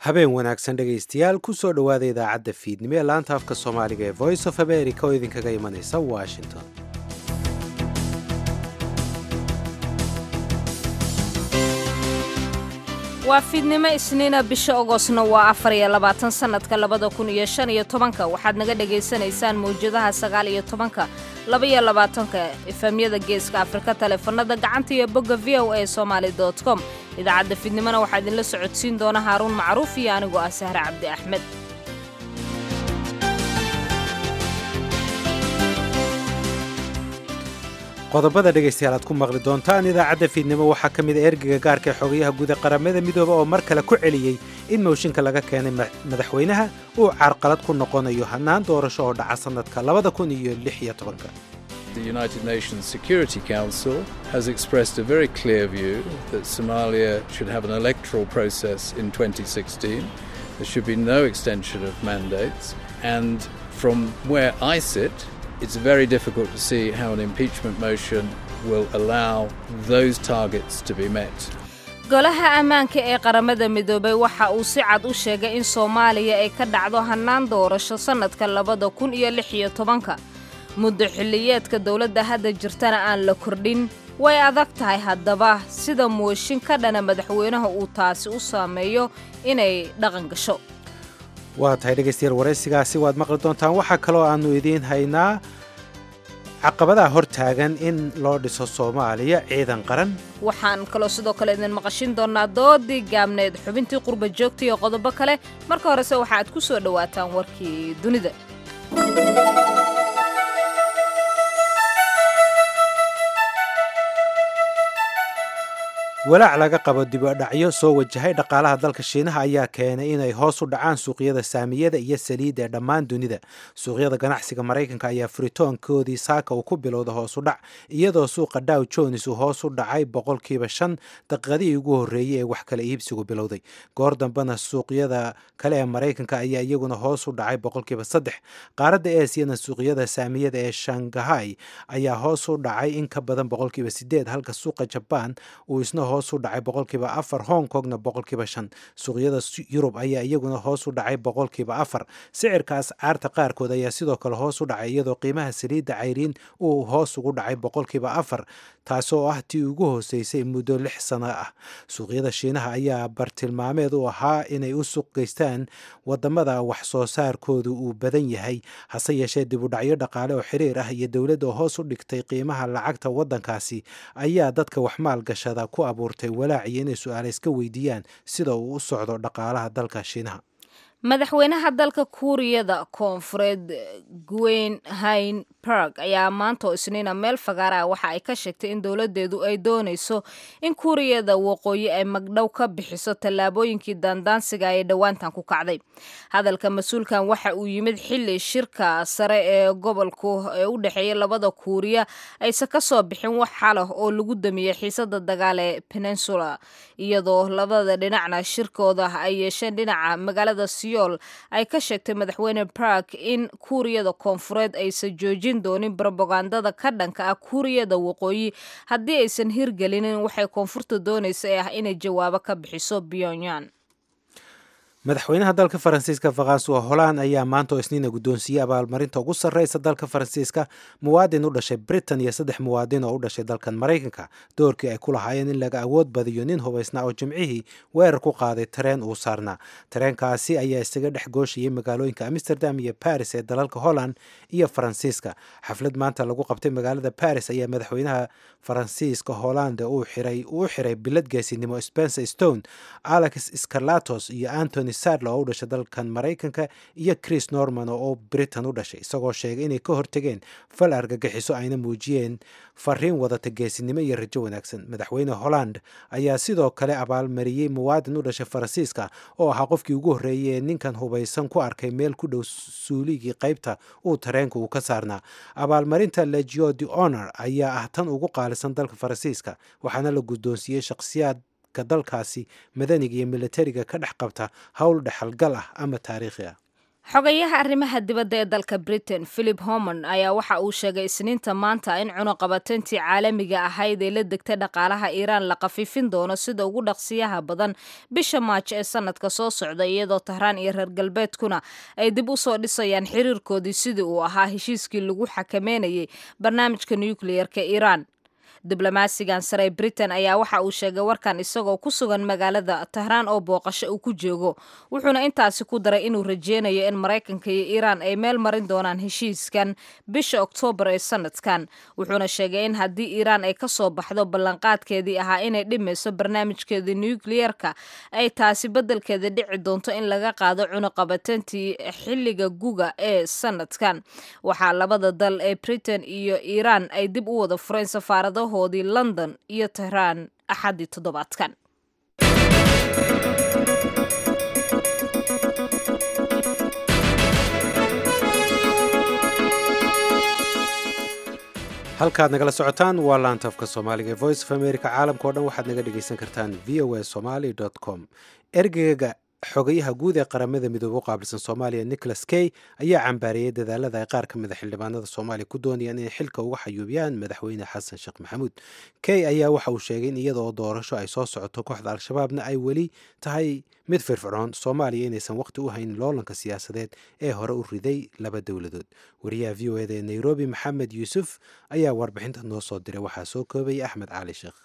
habeen wanaagsan dhegaystayaal ku soo dhowaada idaacadda fiidnimo ee laanta afka soomaaliga ee voice of america oo idinkaga imanaysa washington waa fiidnimo isniina bisha ogosna waa afar iyo labaatan sannadka labada kun iyo shan iyo tobanka waxaad naga dhagaysanaysaan mawjadaha sagaal iyo tobanka laba iyo labaatanka efamyada geeska afrika taleefanada gacanta iyo bogga v o a somaali dot com idaacadda fiidnimona waxaa idinla socodsiin doona haaruun macruuf iyo anigoo ah sahre cabdi axmed qodobada dhegaystayaal aad ku maqli doontaan idaacadda fiidnimo waxaa ka mid a ergeyga gaarka ee xogayaha guud ee qaramada midooba oo mar kale ku celiyey in mooshinka laga keenay madaxweynaha uu carqalad ku noqonayo hannaan doorasho oo dhaca sannadka labada kun iyo lix iyo tobanka The United Nations Security Council has expressed a very clear view that Somalia should have an electoral process in 2016. There should be no extension of mandates. And from where I sit, it's very difficult to see how an impeachment motion will allow those targets to be met. golaha ammaanka ee qaramada midoobay waxa uu si cad u sheegay in soomaaliya ay ka dhacdo hannaan doorasho sannadka labada kun iyo lix iyo tobanka muddo xilliyeedka dowladda hadda jirtana aan la kordhin way adag tahay haddaba sida mooshin ka dhana madaxweynaha uu taasi u saameeyo inay dhaqan gasho waa tahay dhegaystayaal waraysigaasi waad maqli doontaan waxaa kaloo aannu idiin haynaa caqabadaha hor taagan in loo dhiso soomaaliya ciidan qaran waxaan kaloo sidoo kale idin maqashin doonnaa doodii gaabneed xubintii qurba joogta iyo qodobo kale marka horese waxa aad ku soo dhowaataan warkii dunida walaac laga qabo dibadhacyo soo wajahay dhaqaalaha dalka shiinaha ayaa keenay inay hoos u dhacaan suuqyada saamiyada iyo saliidda ee dhammaan dunida suuqyada ganacsiga maraykanka ayaa furitoonkoodii saaka uu ku bilowda hoos u dhac iyadoo suuqa dow jones uu hoos u dhacay boqolkiiba shan daqiiqadihii ugu horreeyey ee wax kala iibsigu bilowday goor dambena suuqyada kale ee maraykanka ayaa iyaguna hoos u dhacay boqolkiiba saddex qaaradda eesiyana suuqyada saamiyada ee shangahay ayaa hoos u dhacay in ka badan boqolkiiba sideed halka suuqa jabaan uu isna hoos u dhacay boqolkiiba afar hong kongna boqolkiiba shan suuqyada yurub ayaa iyaguna hoos u dhacay boqolkiiba afar sicirka ascaarta qaarkood ayaa sidoo kale hoos u dhacay iyadoo qiimaha saliidda cayriin uu hoos ugu dhacay boqolkiiba afar taasoo ah tii ugu hooseysay muddo lix sano ah suuqyada shiinaha ayaa bartilmaameed u ahaa inay u suuq geystaan wadamada wax soo saarkoodu uu badan yahay hase yeeshee dibudhacyo dhaqaale oo xiriir ah iyo dowladda oo hoos u dhigtay qiimaha lacagta waddankaasi ayaa dadka wax maalgashada ku abuurtay walaaciyo inay su-aale iska weydiiyaan sida uu u socdo dhaqaalaha dalka shiinaha madaxweynaha dalka kuuriyada koonfureed gwen hain barg ayaa maanta oo isniina meel fagaara ah waxa ay ka sheegtay in dowladdeedu ay doonayso in kuuriyada waqooyi ay magdhow ka bixiso tallaabooyinkii daandaansiga ee dhowaantan ku kacday hadalka mas-uulkan waxa uu yimid xilli shirka sare ee gobolku ee u dhexeeya labada kuuriya aysan ka soo bixin wax xalah oo lagu damiyey xiisada dagaal ee peninsula iyadoo labada dhinacna shirkooda ay yeesheen dhinaca magaalada siyool ay ka sheegtay madaxweyne bark in kuuriyada koonfureed aysan joojin doonin brobagandada ka dhanka ah kuuriyada waqooyi haddii aysan hirgelinin waxay koonfurta doonaysa ee ah inay jawaabo ka bixiso pyongyang madaxweynaha dalka faransiiska faransuwa holand ayaa maanta oo isniina guddoonsiiyey abaalmarinta ugu sarreysa dalka faransiiska muwaadin u dhashay britain iyo saddex muwaadin oo u dhashay dalkan maraykanka doorkii ay ku lahaayeen in laga awood badiyo nin hubaysnaa oo jimcihii weerar ku qaaday tareen uu saarnaa tareenkaasi ayaa isaga dhex gooshayay magaalooyinka amsterdam iyo baris ee dalalka holland iyo faransiiska xaflad maanta lagu qabtay magaalada baris ayaa madaxweynaha faransiiska hollande uu u xiray bilad geesinimo spencer stone alex scarlatos iyo antony sadler oo u dhashay dalkan maraykanka iyo chris norman oo britain u dhashay isagoo sheegay inay ka hortegeen fal argagixiso ayna muujiyeen fariin wadata geesinimo iyo rajo wanaagsan madaxweyne holland ayaa sidoo kale abaalmariyey muwaadin u dhashay faransiiska oo ahaa qofkii ugu horreeyay ee ninkan hubaysan ku arkay meel ku dhow suuligii qaybta uu tareenka uu ka saarnaa abaalmarinta legio de honor ayaa ah tan ugu qaalisan dalka faransiiska waxaana la guddoonsiiyey shakhsiyaad dalkaasi madaniga iyo militariga ka dhex qabta howl dhexalgal ah ama taariikhi ah xogayaha arrimaha dibadda ee dalka britain philip homon ayaa waxa uu sheegay isniinta maanta in cunuqabateyntii caalamiga ahayd ee la degtay dhaqaalaha iiraan la khafiifin doono sida ugu dhaqsiyaha badan bisha maaj ee sanadka soo socda iyadoo tahraan iyo reer galbeedkuna ay dib u soo dhisayaan xiriirkoodii sidii uu ahaa heshiiskii lagu xakameynayay barnaamijka nukliyeerka iiraan diblomaasigan sare ee britain ayaa waxa uu sheegay warkan isagoo ku sugan magaalada tahraan oo booqasho uu ku joogo wuxuuna intaasi ku daray inuu rajeynayo in maraykanka iyo iiraan ay meel marin doonaan heshiiskan bisha oktoobar ee sanadkan wuxuuna sheegay in haddii iiraan ay ka soo baxdo ballanqaadkeedii ahaa inay dhimayso barnaamijkeeda nukliyeerka ay taasi beddelkeeda dhici doonto in laga qaado cunuqabateyntii xilliga guga ee sanadkan waxaa labada dal ee britain iyo iiraan ay dib u wada fureen safaaradaho london iyo tehraan axaddii toddobaadkan halkaad nagala socotaan waa laantafka soomaaliga ee voice of america caalamka o dhan waxaad naga dhegaysan kartaan v o a somaly com ergeyga xogayaha guud ee qaramada midoobe u qaabilsan soomaaliya nicholas key ayaa cambaariyey dadaalada ay qaar ka mida xildhibaanada soomaaliya ku doonayaan inay xilka uga xayuubiyaan madaxweyne xasan sheekh maxamuud key ayaa waxa uu sheegay in iyada oo doorasho ay soo socoto kooxda al-shabaabna ay weli tahay mid firfircoon soomaaliya inaysan waqti u haynin loolanka siyaasadeed ee hore u riday laba dowladood wariyaha v o eda ee nairobi maxamed yuusuf ayaa warbixinta noo soo diray waxaa soo koobaya axmed cali sheekh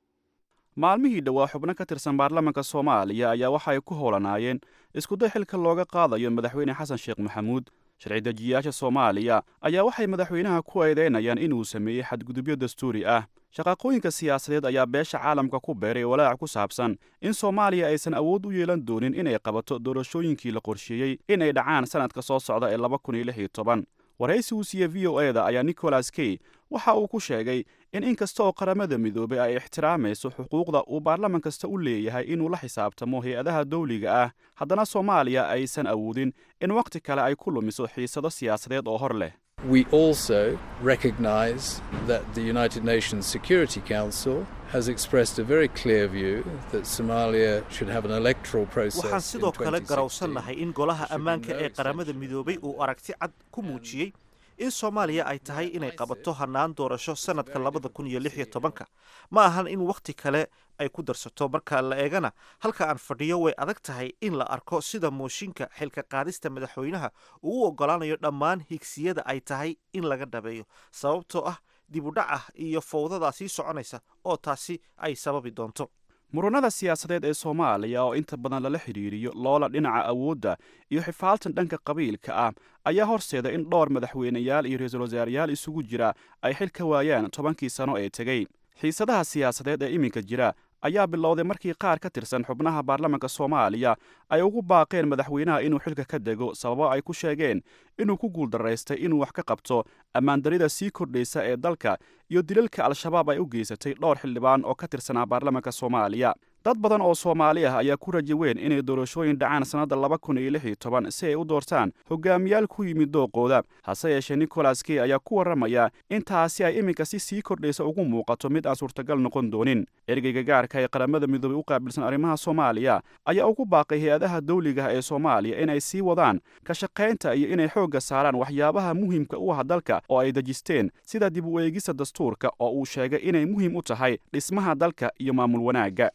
maalmihii dhowaa xubno ka tirsan baarlamaanka soomaaliya ayaa waxa ay ku howlanaayeen iskuday xilka looga qaadayo madaxweyne xasan sheekh maxamuud sharci dejiyayaasha soomaaliya ayaa waxay madaxweynaha ku eedaynayaan inuu sameeyey xadgudubyo dastuuri ah shaqaaqooyinka siyaasadeed ayaa beesha caalamka ku beeray walaac ku saabsan in soomaaliya aysan awood u yeelan doonin inay qabato doorashooyinkii la qorsheeyey inay dhacaan sannadka soo socda ee laba kun iyo lix iyo toban waraysi uu siiye v o eda ayaa nicholas key waxa uu ku sheegay in in kasta oo qaramada midoobay ay ixtiraamayso xuquuqda uu baarlaman kasta u leeyahay inuu la xisaabtamo hay-adaha dawliga ah haddana soomaaliya aysan awoodin in wakhti kale ay ku lumiso xiisado siyaasadeed oo hor leh We also recognize that the United Nations Security Council has expressed a very clear view that Somalia should have an electoral process. waxaan sidoo kale garowsannahay in golaha ammaanka ee qaramada midoobay uu aragti cad ku muujiyey in soomaaliya ay tahay inay qabato hannaan doorasho sannadka labada kun iyo lix iyo tobanka ma ahan in wakhti kale ay ku darsato marka la eegana halka aan fadhiyo way adag tahay in la arko sida mooshinka xilka qaadista madaxweynaha uu u oggolaanayo dhammaan higsiyada ay tahay in laga dhabeeyo sababtoo ah dib u dhac ah iyo fowdadaa sii soconaysa oo taasi ay sababi doonto muranada siyaasadeed ee soomaaliya oo inta badan lala xidhiiriyo loola dhinaca awoodda iyo xifaaltan dhanka qabiilka ah ayaa horseeda in dhowr madaxweyneyaal iyo ra-iisul wasaarayaal isugu jira ay xil ka waayaan tobankii sano ee tegey xiisadaha siyaasadeed ee iminka jira ayaa bilowday markii qaar ka tirsan xubnaha baarlamanka soomaaliya ay ugu baaqeen madaxweynaha inuu xilka ka dego sababo ay ku sheegeen inuu ku guuldaraystay inuu wax ka qabto ammaandarida sii kordhaysa ee dalka iyo dilalka al-shabaab ay u geysatay dhowr xildhibaan oo ka tirsanaa baarlamanka soomaaliya dad badan oo soomaali ah ayaa ku rajo weyn inay doorashooyin dhacaan sannadda laba kun iyo lix iyo toban si ay u doortaan hogaamiyaal ku yimid dooqooda hase yeeshee nicholas key ayaa ku warramaya in taasi ay iminka si sii kordhaysa ugu muuqato mid aan suurtagal noqon doonin ergeyga gaarka ee qaramada midoobay u qaabilsan arrimaha soomaaliya ayaa ugu baaqay hay-adaha dawligaah ee soomaaliya inay sii wadaan ka shaqaynta iyo inay xoogga saaraan waxyaabaha muhiimka u ah dalka oo ay dejisteen sida dib u eegista dastuurka oo uu sheegay inay muhiim u tahay dhismaha dalka iyo maamul wanaagga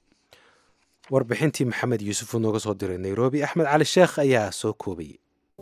warbixintii maxamed yuusuf uu nooga soo diray nairobi axmed cali sheekh ayaa soo koobayay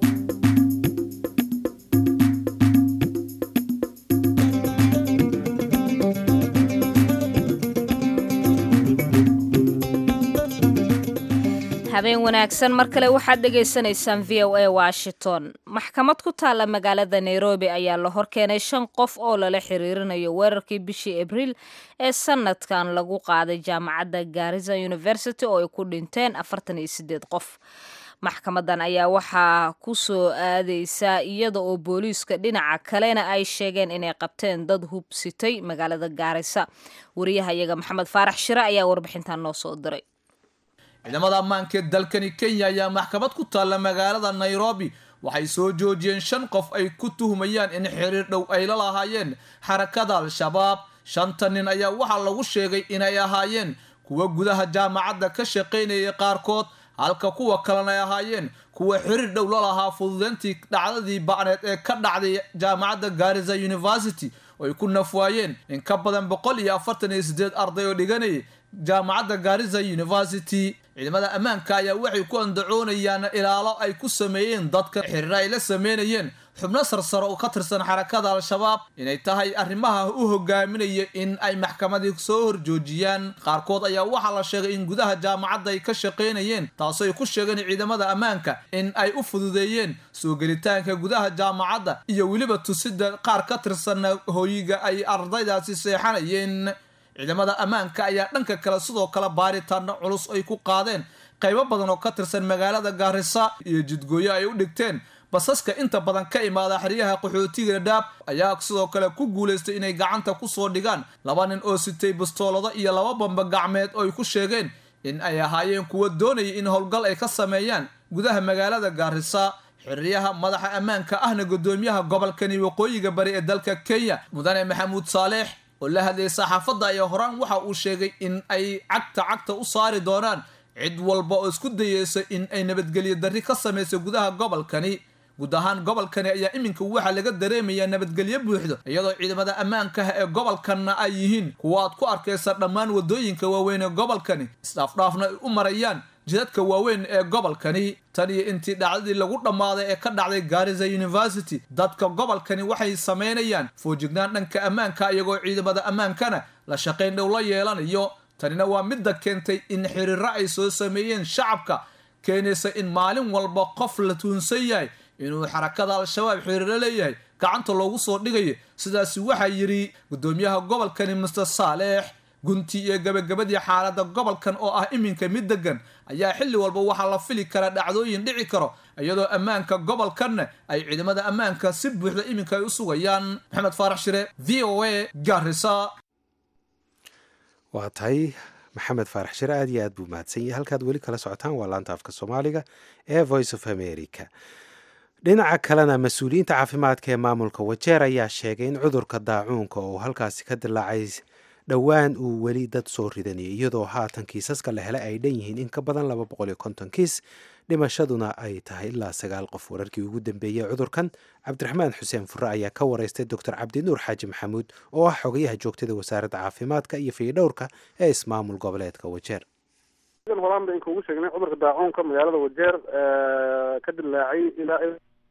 habeen wanaagsan mar kale waxaad dhegaysanaysaan v o a washington maxkamad ku taalla magaalada nairobi ayaa la horkeenay shan qof oo lala xiriirinayo weerarkii bishii abriil ee sanadkan lagu qaaday jaamacadda garisa university oo ay ku dhinteen afartan iyo sideed qof maxkamadan ayaa waxaa ku soo aadeysaa iyada oo booliiska dhinaca kalena ay sheegeen inay qabteen dad hubsitay magaalada gaarisa wariyahayaga maxamed faarax shire ayaa warbixintan noo soo diray ciidamada ammaanka ee dalkani kenya ayaa maxkamad ku taalla magaalada nairobi waxay soo joojiyeen shan qof ay ku tuhmayaan in xiriir dhow ay la lahaayeen xarakada al-shabaab shanta nin ayaa waxaa lagu sheegay inay ahaayeen kuwa gudaha jaamacadda ka shaqaynayay qaarkood halka kuwa kalena ay ahaayeen kuwa xiriir dhow la lahaa fududeyntii dhacdadii bacneed ee ka dhacday jaamacadda gaariza university oo ay ku nafwaayeen in ka badan boqol iyo afartan iyo sideed arday oo dhiganayay jaamacadda gaariza university ciidamada ammaanka ayaa waxay ku andacoonayaan ilaalo ay ku sameeyeen dadka xiriir ay la sameynayeen xubno sarsare oo ka tirsan xarakada al-shabaab inay tahay arrimaha u hogaaminaya in ay maxkamadii soo horjoojiyaan qaarkood ayaa waxaa la sheegay in gudaha jaamacadda ay ka shaqaynayeen taasoo ay ku sheegeen ciidamada ammaanka in ay u fududeeyeen soo gelitaanka gudaha jaamacadda iyo weliba tusida qaar ka tirsan hooyiga ay ardaydaasi seexanayeen ciidamada ammaanka ayaa dhanka kale sidoo kale baaritaano culus ay ku qaadeen qaybo badan oo ka tirsan magaalada gaarisa iyo jidgooyo ay u dhigteen basaska inta badan ka imaada xeryaha qaxootiga dhaab ayaa sidoo kale ku guulaystay inay gacanta kusoo dhigaan laba nin oo sitay bastoolado iyo laba bamba gacmeed oo ay ku sheegeen in ay ahaayeen kuwa doonaya in howlgal ay ka sameeyaan gudaha magaalada gaarisa xiriyaha madaxa ammaanka ahna gudoomiyaha gobolkani waqooyiga bari ee dalka kenya mudane maxamuud saaleex oo la hadlayay saxaafadda ayaa horaan waxa uu sheegay in ay cagta cagta u saari doonaan cid walba oo isku dayeysa in ay nabadgelyo darri ka samayso gudaha gobolkani guud ahaan gobolkani ayaa iminka waxaa laga dareemayaa nabadgelyo buuxdo iyadoo ciidamada ammaankaha ee gobolkanna ay yihiin kuwa aad ku arkaysa dhammaan waddooyinka waaweyn ee gobolkani isdhaafdhaafna ay u marayaan jidadka waaweyn ee gobolkani tan iyo intii dhacdadii lagu dhammaaday ee ka dhacday gaariza university dadka gobolkani waxay samaynayaan foojignaan dhanka ammaanka iyagoo ciidamada ammaankana la shaqayn dhow la yeelanayo tanina waa midda keentay in xiriiro ay soo sameeyeen shacabka keenaysa in maalin walba qof la tuunsan yahay inuu xarakada al-shabaab xiriiro leeyahay gacanta loogu soo dhigayo sidaasi waxaa yidhi gudoomiyaha gobolkani master saaleex gunti iyo gabagabadii xaaladda gobolkan oo ah iminka mid degan ayaa xilli walba waxaa la fili karaa dhacdooyin dhici karo iyadoo ammaanka gobolkanna ay ciidamada ammaanka si buuxda iminka ay u sugayaan maxamed faarax shire v o a gaarisa waa tahay maxamed faarax shire aad iyo aad buu mahadsan yahay halkaad weli kala socotaan waa laanta afka soomaaliga ee voice of america dhinaca kalena mas-uuliyiinta caafimaadka ee maamulka wajeer ayaa sheegay in cudurka daacuunka oo halkaasi ka dilaacay dhowaan uu weli dad soo ridanayay iyadoo haatan kiisaska la helay ay dhan yihiin in ka badan laba boqol iyo konton kiis dhimashaduna ay tahay ilaa sagaal qof wararkii ugu dambeeyey cudurkan cabdiraxmaan xuseen fure ayaa ka wareystay doctor cabdinuur xaaji maxamuud oo ah xogayaha joogtada wasaaradda caafimaadka iyo fiidhowrka ee ismaamul goboleedka wajeer horaan ba inkuugu sheegnay cudurka daacuunka magaalada wajeer ka dilaacay ilaa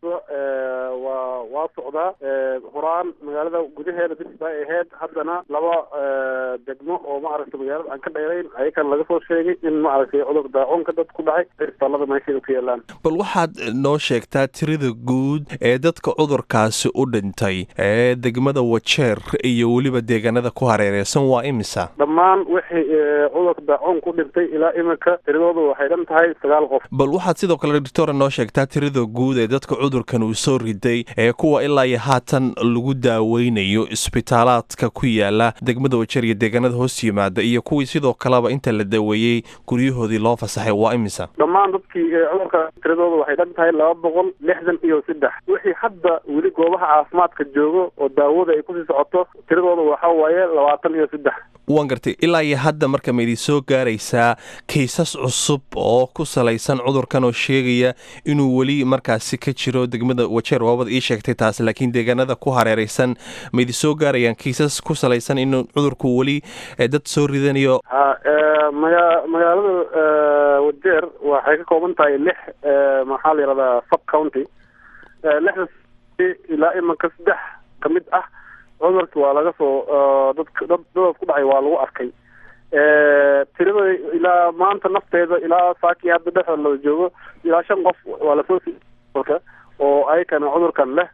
waa waa socdaa horaan magaalada gudaheeda bis bay ahayd haddana laba degmo oo maaragtay magaalada aan ka dheerayn ayakan laga soo sheegay in maaragtay cudurka daacuunka dad ku dhacay isbitaalada meesheeda ku yaalaan bal waxaad noo sheegtaa tirada guud ee dadka cudurkaasi u dhintay ee degmada wajeer iyo weliba deegaanada ku hareereysan waa imisa dhammaan wixii cudurka daacuun ku dhintay ilaa iminka tiradoodu waxay dhan tahay sagaal qof bal waxaad sidoo kale doctora noo sheegtaa tirada guud ee dadka cudurkan uu soo riday ee kuwa ilaa iyo haatan lagu daaweynayo isbitaalaadka ku yaala degmada wajeer iyo deegaanada hoos yimaada iyo kuwii sidoo kaleba inta la daweeyey guryahoodii loo fasaxay waa imisa dhammaan dadkii cudurka tiradooda waxay dhan tahay laba boqol lixdan iyo saddex wixii hadda weli goobaha caafimaadka joogo oo daawada ay kusii socoto tiradooda waxa waaye labaatan iyo saddex waan gartay ilaa iyo hadda marka ma idin soo gaaraysaa kaysas cusub oo ku salaysan cudurkan oo sheegaya inuu weli markaasi ka jiro degmada wajeer waabad ii sheegtay taas laakiin deegaanada ku hareereysan ma idin soo gaarayaan kaysas ku salaysan inuu cudurku weli dad soo ridanayo ha maga magaalada wajeer waxay ka kooban tahay lix maxaa la yihahdaa sub county lixda ilaa imanka saddex ka mid ah cudurki waa laga soo dadk dad dadaas ku dhacay waa lagu arkay tirada ilaa maanta nafteeda ilaa saakii hadda dhexda la joogo ilaa shan qof waa lasoo siika oo ayakana cudurkan leh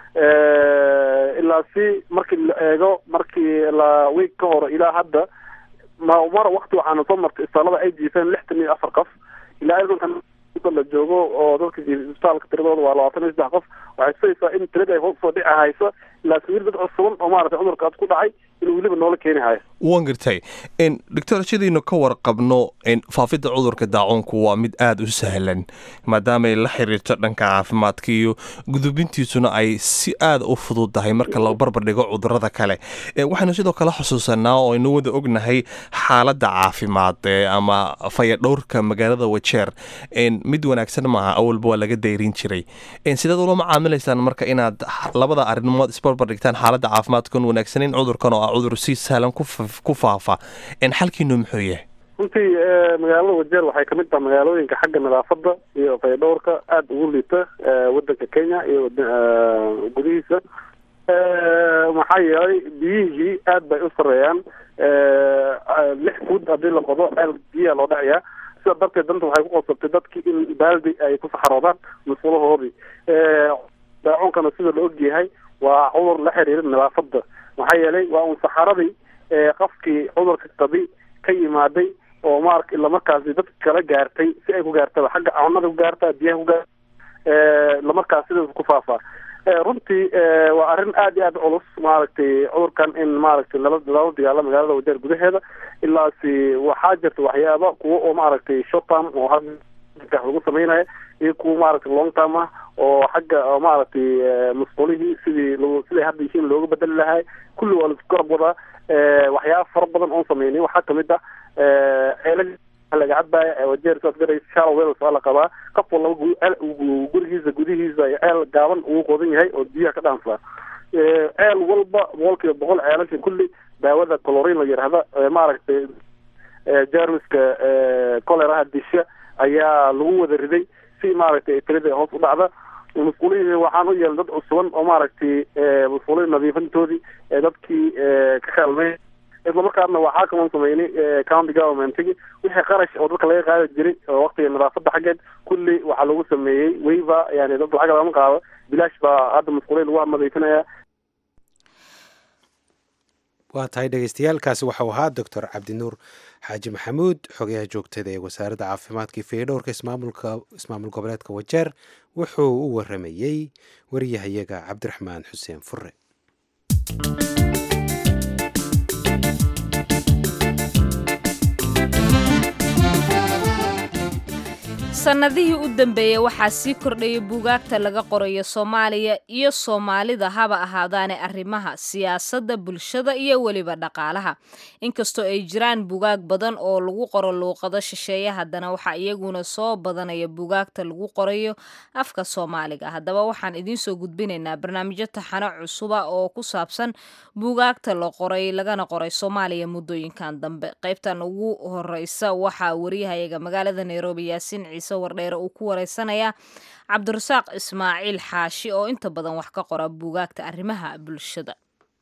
ilaa si markii la eego markii la week ka hor ilaa hadda ma mar wakti waxaana soo martay isbitaalada ay jiifeen lixtan iyo afar qof ilaa imankan la joogo oo dadka isbitaalka tiradooda waa labaatan iyo saddex qof waxay tusaysaa in tirada ay hoos soo dhici hayso laakiin weli dad cusuban oo maaragtay cudurkaas ku dhacay inuu weliba noola keeni hayo waan gartay doctor sidaynu ka warqabno faafidda cudurka daacuunku waa mid aada u sahlan maadaamaay la xiriirto dhanka caafimaadka iyo gudubintiisuna ay si aada u fududdahay marka la barbardhigo cudurada kale waxaynu sidoo kale xusuusanaa oo aynu wada ognahay xaaladda caafimaad ama fayadhowrka magaalada wajeer mid wanaagsan maaha awalba waa laga dayrin jiray sidaad ula macaamilaysaan marka inaad labada arrimood isbarbardhigtaan xaaladda caafimaadkan wanaagsaneyn cudurkan oo ah cudur si sahlan ku faafa xalkiinu muxuu yahay runtii magaalada wajeer waxay kamid tahay magaalooyinka xagga nadaafada iyo fayadhowrka aada ugu liita wadanka kenya iyo gudihiisa maxaa yeelay biyihii aad bay u sareeyaan lix fuud haddii la qodo ceel biyaa loo dhacayaa sida darteed danta waxay ku qosabtay dadkii in baaldi ay ku saxaroodaan musqulahoodii daacuunkana sida la ogyahay waa cudur la xiriira nadaafada maxaa yeelay waa un saxaradii qofkii cudurka qabi ka yimaaday oo mar islamarkaasi dadka kala gaartay si ay ku gaartaba xagga cunada ku gaarta biyaha ku gaarta islamarkaas sidaas ku faafaa runtii waa arrin aada iyo aada culus maaragtay cudurkan in maaragtay lala lala dagaalo magaalada wajeer gudaheeda ilaasi waxaa jirta waxyaaba kuwa oo maaragtay short term oo hadda lagu sameynaya iyo kuwa maaragtay long term ah oo xagga maaragtay musqulihii sidii l siday hadda yihiin looga bedeli lahay kulli waa laisku garab wadaa waxyaaba fara badan oon sameynay waxaa kamid ah ceela laga cadbaya wajeer saas garaysa shallow wells waa la qabaa qof walaba gurigiisa gudihiisa ceel gaaban ugu qodan yahay oo biyaha ka dhaansaa ceel walba boqol kiiba boqol ceelasha kulli daawada colorin la yidhaahda maaragtay jarmiska coleraha disha ayaa lagu wada riday si maaragtay tirada hoos u dhacda musqulihii waxaan u yeelay dad cusuban oo maaragtay musqulihii nadiifintoodii dadkii ka kaalmey isla markaasna waxaa kaman sameynay county governmentigi wixii qarash oo dadka laga qaadi jiray oo waqtiga nadaafada xaggeed kulli waxaa lagu sameeyey waiver yani dad lacag lama qaado bilaash baa hadda musqulihii lagu nadiifinaya waa tahay dhegeystayaaalkaasi waxau ahaa doctor cabdinuur xaaji maxamuud xogayaha joogtada ee wasaaradda caafimaadka iyo fayadhowrka ismaamulka ismaamul goboleedka wajeer wuxuu u waramayey wariyahayaga cabdiraxmaan xuseen fure sannadihii u dambeeyey waxaa sii kordhayay buugaagta laga qorayo soomaaliya iyo soomaalida haba ahaadaane arrimaha siyaasadda bulshada iyo weliba dhaqaalaha inkastoo ay jiraan buugaag badan oo lagu qoro luuqado shisheeye haddana waxaa iyaguna soo badanaya buugaagta lagu qorayo afka soomaaliga haddaba waxaan idiinsoo gudbinaynaa barnaamijyo taxano cusuba oo ku saabsan buugaagta la qoray lagana qoray soomaaliya muddooyinkan dambe qaybtan ugu horeysa waxaa wariyahayaga magaalada nairobi yaasiin ciise wardheere uu ku wareysanayaa cabdirasaaq ismaaciil xaashi oo inta badan wax ka qora buugaagta arrimaha bulshada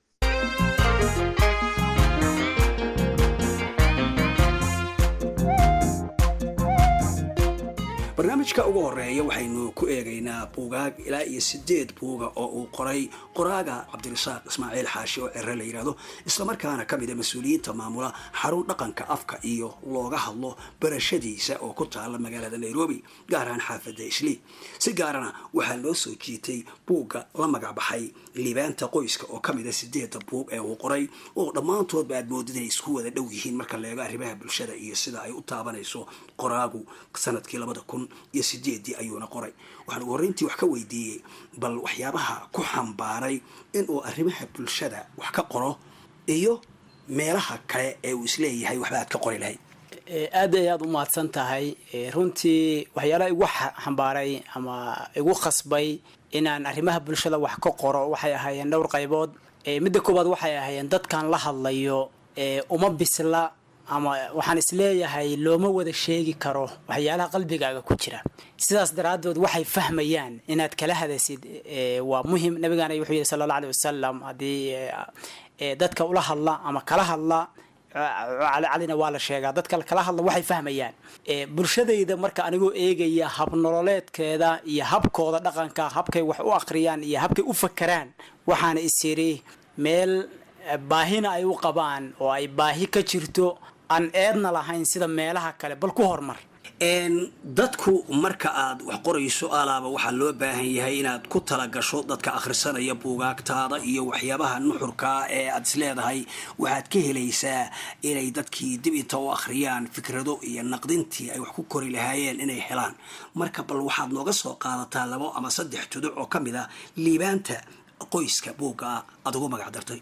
barnaamijka ugu horeeya waxaynu ku eegaynaa buugaag ilaa iyo sideed buuga oo uu qoray qoraaga cabdirasaaq ismaaciil xaashi oo cere la yidhaahdo islamarkaana ka mid a mas-uuliyiinta maamula xarun dhaqanka afka iyo looga hadlo barashadiisa oo ku taala magaalada nairobi gaar ahaan xaafadda islii si gaarana waxaa loo soo jiitay buugga la magac baxay liibaanta qoyska oo ka mid a sideedda buug ee uu qoray oo dhammaantoodba aad moodid inay isku wada dhow yihiin marka leego arrimaha bulshada iyo sida ay u taabanayso qoraagu sanadkii labada kun iyo sideedii ayuuna qoray waxaan ugu horreyntii wax ka weydiiyey bal waxyaabaha ku xambaaray inuu arrimaha bulshada wax ka qoro iyo meelaha kale ee uu isleeyahay waxba aad ka qori lahayd aad ayaad u mahadsan tahay runtii waxyaalaha igu xambaaray ama igu khasbay inaan arrimaha bulshada wax ka qoro waxay ahaayeen dhowr qaybood midda koowaad waxay ahaayeen dadkan la hadlayo uma bisla ama waxaan isleeyahay looma wada sheegi karo waxyaalaha qalbigaaga ku jira sidaas daraaddood waxay fahmayaan inaad kala hadaysid waa muhim nabigaana wuxuu yihi sala alla aleh wasalam haddii dadka ula hadla ama kala hadla calina waa la sheegaa dadka kala hadla waxay fahmayaan bulshadayda marka anigoo eegaya habnololeedkeeda iyo habkooda dhaqanka habkay wax u akhriyaan iyo habkay u fakeraan waxaana is yidhi meel baahina ay u qabaan oo ay baahi ka jirto aan eedna lahayn sida meelaha kale bal ku hormar dadku marka aad wax qorayso alaaba waxaa loo baahan yahay inaad ku talagasho dadka akhrisanaya buugaagtaada iyo waxyaabaha nuxurkaa ee aad isleedahay waxaad ka helaysaa inay dadkii dib inta u akhriyaan fikrado iyo naqdintii ay wax ku kori lahaayeen inay helaan marka bal waxaad nooga soo qaadataa labo ama saddex tuduc oo ka mid ah liibaanta qoyska buugga aad ugu magac dartay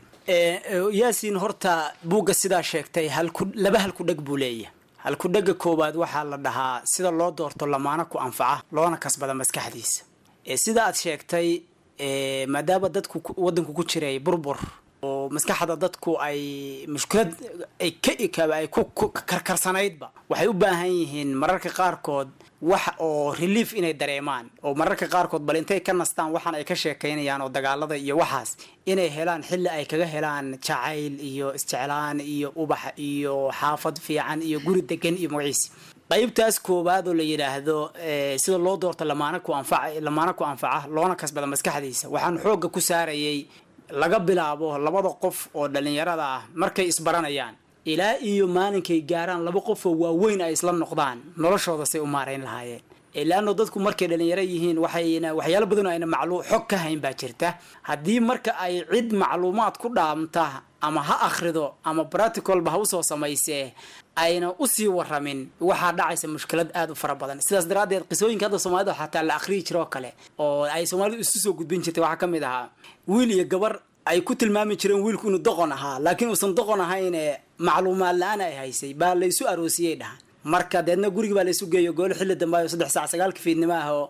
yaasiin horta buugga sidaa sheegtay halku laba halku dheg buu leeyahay halkudhega koowaad waxaa la dhahaa sida loo doorto lamaana ku anfaca loona kasbada maskaxdiisa sida aad sheegtay maadaama dadku wadanku ku jiray burbur oo maskaxda dadku ay mushkilad ay ka ay ku karkarsanaydba waxay u baahan yihiin mararka qaarkood wax oo relief inay dareemaan oo mararka qaarkood bal intay ka nastaan waxaan ay ka sheekaynayaan oo dagaalada iyo waxaas inay helaan xilli ay kaga helaan jacayl iyo isjeclaan iyo ubax iyo xaafad fiican iyo guri degan iyo magaciisi qaybtaas koowaad oo la yidhaahdo sida loo doorto lamaana ku anfaca lamaana ku anfaca loona kasbada maskaxdiisa waxaan xoogga ku saarayay laga bilaabo labada qof oo dhalinyarada ah markay isbaranayaan ilaa iyo maalinkay gaaraan laba qofoo waaweyn ay isla noqdaan noloshooda say u maarayn lahaayeen laano dadku markay dhalinyaro yihiin waxayna waxyaalo badan oo ayna maclu xog ka hayn baa jirta haddii marka ay cid macluumaad ku dhaamta ama ha akhrido ama practicalba ha usoo samaysee ayna usii waramin waxaa dhacaysa mushkilad aada u fara badan sidaas daraaddeed qisooyinka hadda soomaalida xataa la akhriyi jiro oo kale oo ay soomaalidu isu soo gudbin jirtay waxaa ka mid ahaa wiil iyo gabar ay ku tilmaami jireen wiilku inuu doqon ahaa laakiin uusan doqon ahayne macluumaad la-aan ay haysay baa laysu aroosiyey dhahan marka deedna gurigi baa laysu geeyo goolo xilli dambe saddex saac sagaalka fiidnimo ah oo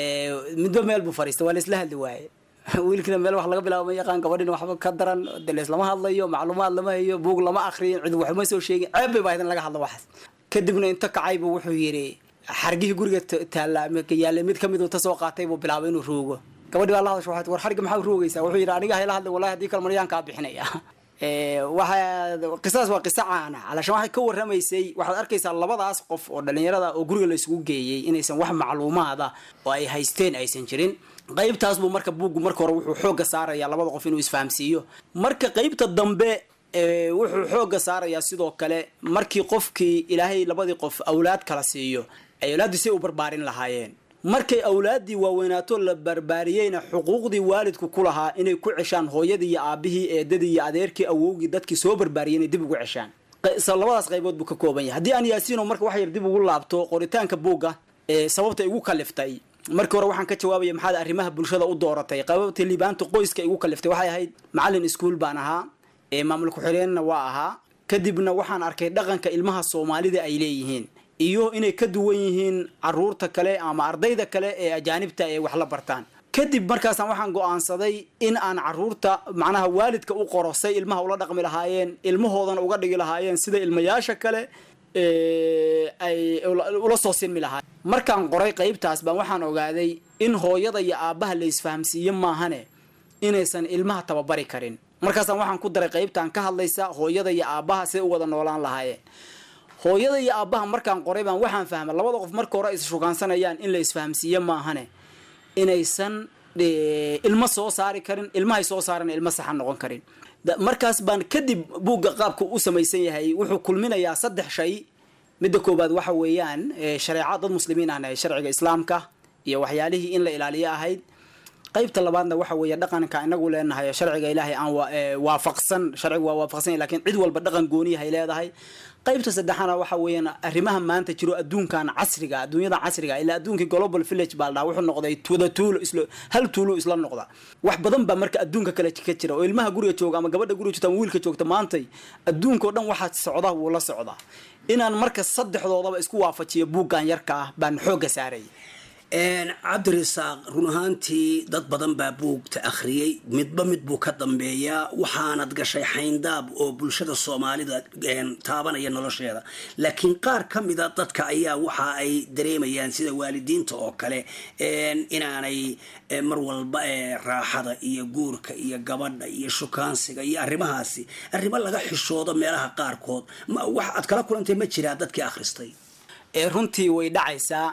midba meel buu fariistay waa laisla hadli waaye wiilkina meel wax laga bilaabo ma yaqaan gabadhina waxba ka daran delees lama hadlayo macluumaad lama hayo buug lama akriyin cid waxuma soo sheegin ceeb bay bahayd in laga hadlo waxaas kadibna inta kacay buu wuxuu yidhi xargihii guriga taalla yaallay mid kamid uu ta soo qaatay buu bilaabay inuu ruugo gabadhi baa la hadasha waxay war xarga maxaa ruugaysaa wuxuu yidhi aniga hayla hadlay wallahi haddii kale maryaan kaa bixinaya waxa qisadaas waa qiso caana calashan waxay ka warramaysay waxaad arkaysaa labadaas qof oo dhalinyarada oo guriga la isugu geeyey inaysan wax macluumaada oo ay haysteen aysan jirin qaybtaas buu marka buuggu marka hore wuxuu xoogga saarayaa labada qof inuu isfahamsiiyo marka qaybta dambe wuxuu xoogga saarayaa sidoo kale markii qofkii ilaahay labadii qof awlaad kala siiyo ay awlaaddii say u barbaarin lahaayeen markay awlaaddii waaweynaato la barbaariyeyna xuquuqdii waalidku ku lahaa inay ku ceshaan hooyadii iyo aabihii eedadii iyo adeerkii awowgii dadkii soo barbaariyey inay dib ugu ceshaan labadaas qaybood buu ka kooban yahay haddii aan yaasiino marka wax yar dib ugu laabto qoritaanka buugga ee sababta igu kaliftay markii hore waxaan ka jawaabaya maxaad arrimaha bulshada u dooratay qababta liibaanta qoyska igu kaliftay waxay ahayd macallin iskuul baan ahaa ee maamul ku-xigeenna waa ahaa kadibna waxaan arkay dhaqanka ilmaha soomaalida ay leeyihiin iyo inay ka duwan yihiin caruurta kale ama ardayda kale ee ajaanibta ee wax la bartaan kadib markaasaan waxaan go-aansaday in aan caruurta macnaha waalidka u qoro say ilmaha ula dhaqmi lahaayeen ilmahoodana uga dhigi lahaayeen sida ilmayaasha kale ay ula soo sinmi lahaa markaan qoray qaybtaas baan waxaan ogaaday in hooyada iyo aabbaha la isfahamsiiye maahane inaysan ilmaha tababari karin markaasaan waxaan ku daray qaybtaan ka hadlaysa hooyada iyo aabbaha siday u wada noolaan lahaayeen hooyada iyo aabbaha markaan qoray baan waxaan fahmay labada qof marka hore is shugaansanayaan in la isfahamsiiye maahane inaysan ilmo soo saari karin ilmahay soo saarana ilmo saxan noqon karin markaas baan kadib buugga qaabka u samaysan yahay wuxuu kulminayaa saddex shay midda koowaad waxa weeyaan shareeca dad muslimiin ahna sharciga islaamka iyo waxyaalihii in la ilaaliyo ahayd qaybta labaadna waxa weeye dhaqanka inagu leenahay sharciga ilaahay aan waafaqsan sharciga waa waafaqsan lakiin cid walba dhaqan gooniyahay leedahay qaybta saddexaana waxa weeyaan arrimaha maanta jiro adduunkan casriga adduunyada casriga ilaa adduunkii global village baa la dhaha wuxuu noqday wada tuulo isla hal tuulo isla noqda wax badan baa marka adduunka kale ka jira oo ilmaha guriga jooga ama gabadha guriga joogta ama wiilka joogta maantay adduunka oo dhan waxaa socda wuu la socdaa inaan marka saddexdoodaba isku waafajiyo buuggan yarka ah baan xoogga saaraya cabdirasaaq run ahaantii dad badan baa buugta akhriyey midba mid buu ka dambeeyaa waxaanad gashay xayndaab oo bulshada soomaalida taabanaya nolosheeda laakiin qaar ka mida dadka ayaa waxa ay dareemayaan sida waalidiinta oo kale inaanay mar walba raaxada iyo guurka iyo gabadha iyo shukaansiga iyo arrimahaasi arrimo laga xishoodo meelaha qaarkood wax aad kala kulantay ma jiraa dadkii akhristay runtii way dhacaysaa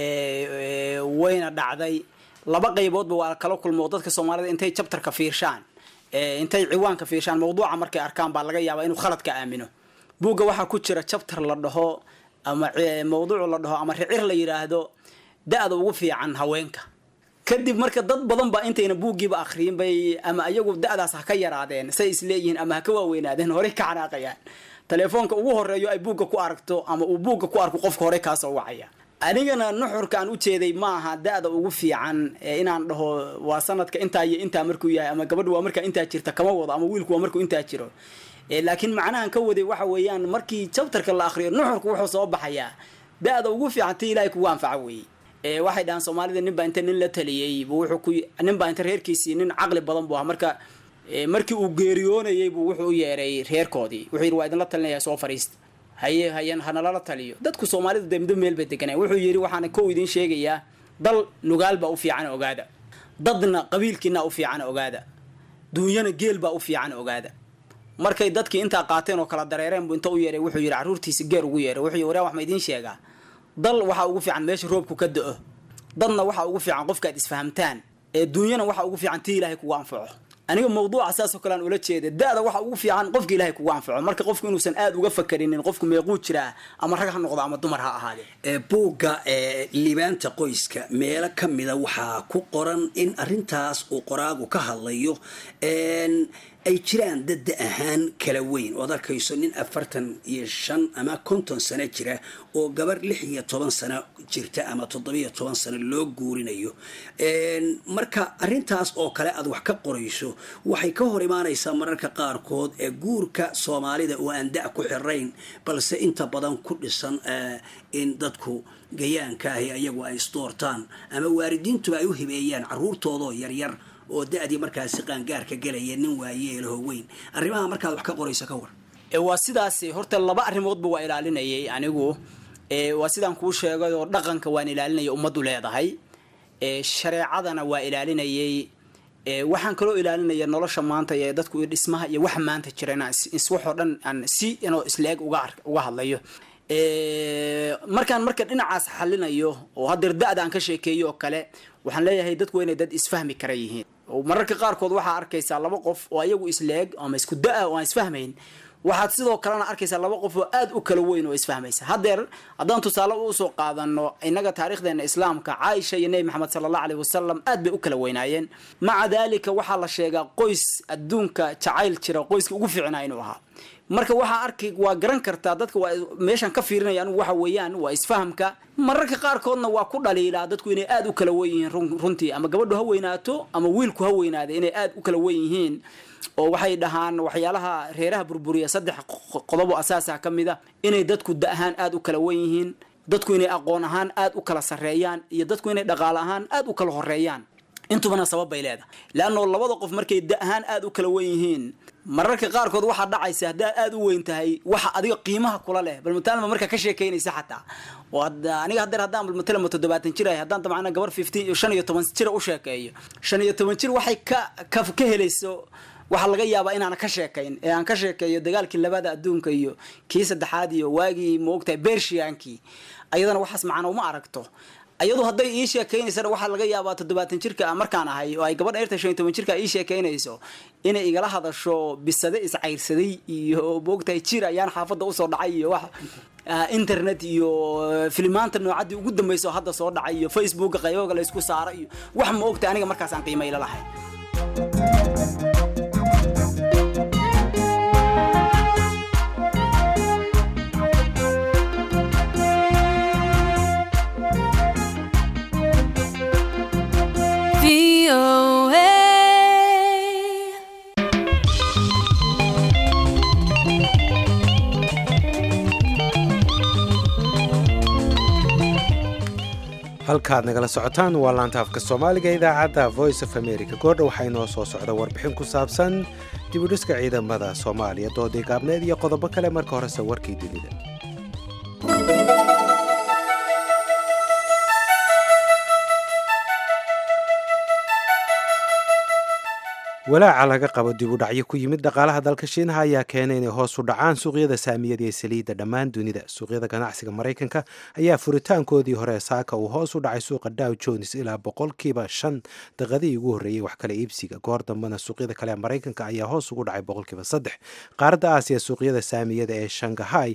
wayna dhacday laba qayboodba waa kala kulmo dadka soomaalida intay jabtarka fiirshaan intay ciwaanka fiirshaan mawduuca markay arkaan baa laga yaabaa inuu khalad ka aamino buugga waxaa ku jira jabtar la dhaho ama mawduucu la dhaho ama ricir la yidhaahdo da-da ugu fiican haweenka kadib marka dad badan ba intayna buuggiiba akhriyin bay ama ayagu da-daas ha ka yaraadeen say isleeyihiin ama ha ka waaweynaadeen horey ka xanaaqayaan telefoonka ugu horeeyo ay buugga ku aragto ama uu buugga ku arko qofka hore kaasoo wacaya anigana nuxurka aan u jeeday ma aha da-da ugu fiican inaan dhaho waa sanadka intaa iyo intaa markuu yahay ama gabadhu waa markaa intaa jirta kama wado ama wiilku waa markuu intaa jiro laakiin macnahan ka waday waxa weeyaan markii jabtarka la akriyo nuxurku wuxuu soo baxayaa da-da ugu fiican ti ilaahay kugu anfaca weeye waxay dhahaan soomaalida nin baa inta nin la taliyey bu wuxuu ku nin baa inta reerkiisii nin caqli badan buu ahaa marka markii uu geeriyoonayay buu wuxuu u yeeray reerkoodii wuxuu yidhi waa idinla talinaya soo fariista haye hayan hanalala taliyo dadku soomaalidu dee middo meel bay deganaya wuxuu yidhi waxaana kow idin sheegayaa dal nugaal baa u fiican ogaada dadna qabiilkiina u fiican ogaada duunyana geel baa u fiican ogaada markay dadkii intaa qaateen oo kala dareereen buu inta u yeeray wuxuu yidhi carruurtiisi geer ugu yeeray wuxuu yidhi waraan wax ma idiin sheegaa dal waxaa ugu fiican meesha roobku ka da-o dadna waxaa ugu fiican qofkaad isfahamtaan ee duunyana waxaa ugu fiican tii ilaahay kugu anfaco aniga mawduuca saasoo kale aan ula jeeda da-da waxa ugu fiican qofka ilaahay kugu anfaco marka qofku inuusan aada uga fakarinin qofku meequu jiraa ama rag ha noqdo ama dumar ha ahaadee buugga liibaanta qoyska meelo ka mida waxaa ku qoran in arintaas uu qoraagu ka hadlayo ay jiraan dadda ahaan kala weyn ood arkayso nin afartan iyo shan ama konton sano jira oo gabar lix iyo toban sano jirta ama toddobiyo toban sano loo guurinayo marka arintaas oo kale aad wax ka qorayso waxay ka hor imaanaysaa mararka qaarkood ee guurka soomaalida oo aan da' ku xirayn balse inta badan ku dhisan in dadku gayaanka ahi ayagu ay isdoortaan ama waalidiintuba ay u hibeeyaan caruurtoodoo yaryar oo da-dii markaasi qaangaarka gelaya nin waayeelaho weyn arrimaha markaad wax ka qorayso ka war waa sidaas horta laba arrimoodba waa ilaalinayay anigu waa sidaan kuu sheegay oo dhaqanka waan ilaalinaya ummaddu leedahay shareecadana waa ilaalinayay waxaan kaloo ilaalinaya nolosha maanta ee dadku dhismaha iyo waxa maanta jira inaan iswaxoo dhan aan si inoo isleeg uga uga hadlayo markaan marka dhinacaas xalinayo oo haddeer da-da aan ka sheekeeyo oo kale waxaan leeyahay dadku waa inay dad isfahmi kara yihiin mararka qaarkood waxaa arkaysaa laba qof oo ayagu isleeg ama isku da-a oo aan isfahmayn waxaad sidoo kalena arkaysaa laba qof oo aada u kala weyn oo isfahmaysa haddeer haddaan tusaale usoo qaadano innaga taarikhdeena islaamka caaisha iyo nebi maxamed sala allah aleyh wasalam aad bay u kala weynaayeen maca daalika waxaa la sheegaa qoys adduunka jacayl jira qoyska ugu fiicnaa inuu ahaa marka waxaa arkay waa garan kartaa dadka waa meeshaan ka fiirinaya anigu waxa weeyaan waa isfahamka mararka qaarkoodna waa ku dhaliilaa dadku inay aada u kala wen yihiin runtii ama gabadhu ha weynaato ama wiilku ha weynaada inay aada u kala wen yihiin oo waxay dhahaan waxyaalaha reeraha burburiya saddex qodob oo asaasa ka mid a inay dadku da ahaan aada u kala wen yihiin dadku inay aqoon ahaan aada u kala sarreeyaan iyo dadku inay dhaqaale ahaan aada u kala horeeyaan intubana sabab bay leedahay leanno labada qof markay da ahaan aada u kala wen yihiin mararka qaarkood waxaa dhacaysa haddaad aada u weyn tahay waxa adiga qiimaha kula leh bal mataalma markaa ka sheekaynaysa xataa aniga hadeer haddaan bal matalama toddobaatan jir ahay haddaan dabcana gabar fifteen shan iyo toban jira u sheekeeyo shan iyo toban jir waxay ka ka ka helayso waxaa laga yaabaa inaana ka sheekayn ee aan ka sheekeeyo dagaalkii labada adduunka iyo kii saddexaad iyo waagii maogtahay bershiyankii ayadana waxaas macana uma aragto ayadu hadday ii sheekaynaysana waxaa laga yaabaa toddobaatan jirka markaan ahay oo ay gabadha eerta shan iyo toban jirka ii sheekaynayso inay igala hadasho bisade iscayrsaday iyo moogtahay jir ayaan xaafadda usoo dhacay iyo wax internet iyo filimaanta noocaddii ugu dambayso hadda soo dhacay iyo facebooka qayboga la ysku saaro iyo wax ma ogtahay aniga markaas aan qiimayla lahay halkaad nagala socotaan waa laanta afka soomaaliga idaacadda voice of america goordha waxaa inoo soo socda warbixin ku saabsan dibudhiska ciidamada soomaaliya doodii gaabneed iyo qodobo kale marka horese warkii dunida walaaca laga qabo dib u dhacyo ku yimid dhaqaalaha dalka shiinaha ayaa keenay inay hoos u dhacaan suuqyada saamiyada ee saliidda dhammaan dunida suuqyada ganacsiga maraykanka ayaa furitaankoodii hore saaka uu hoos u dhacay suuqa dow jones ilaa boqolkiiba shan daqadii ugu horreeyey wax kale iibsiga goor dambena suuqyada kale ee maraykanka ayaa hoos ugu dhacay boqolkiiba saddex qaaradda aasiya suuqyada saamiyada ee shangahay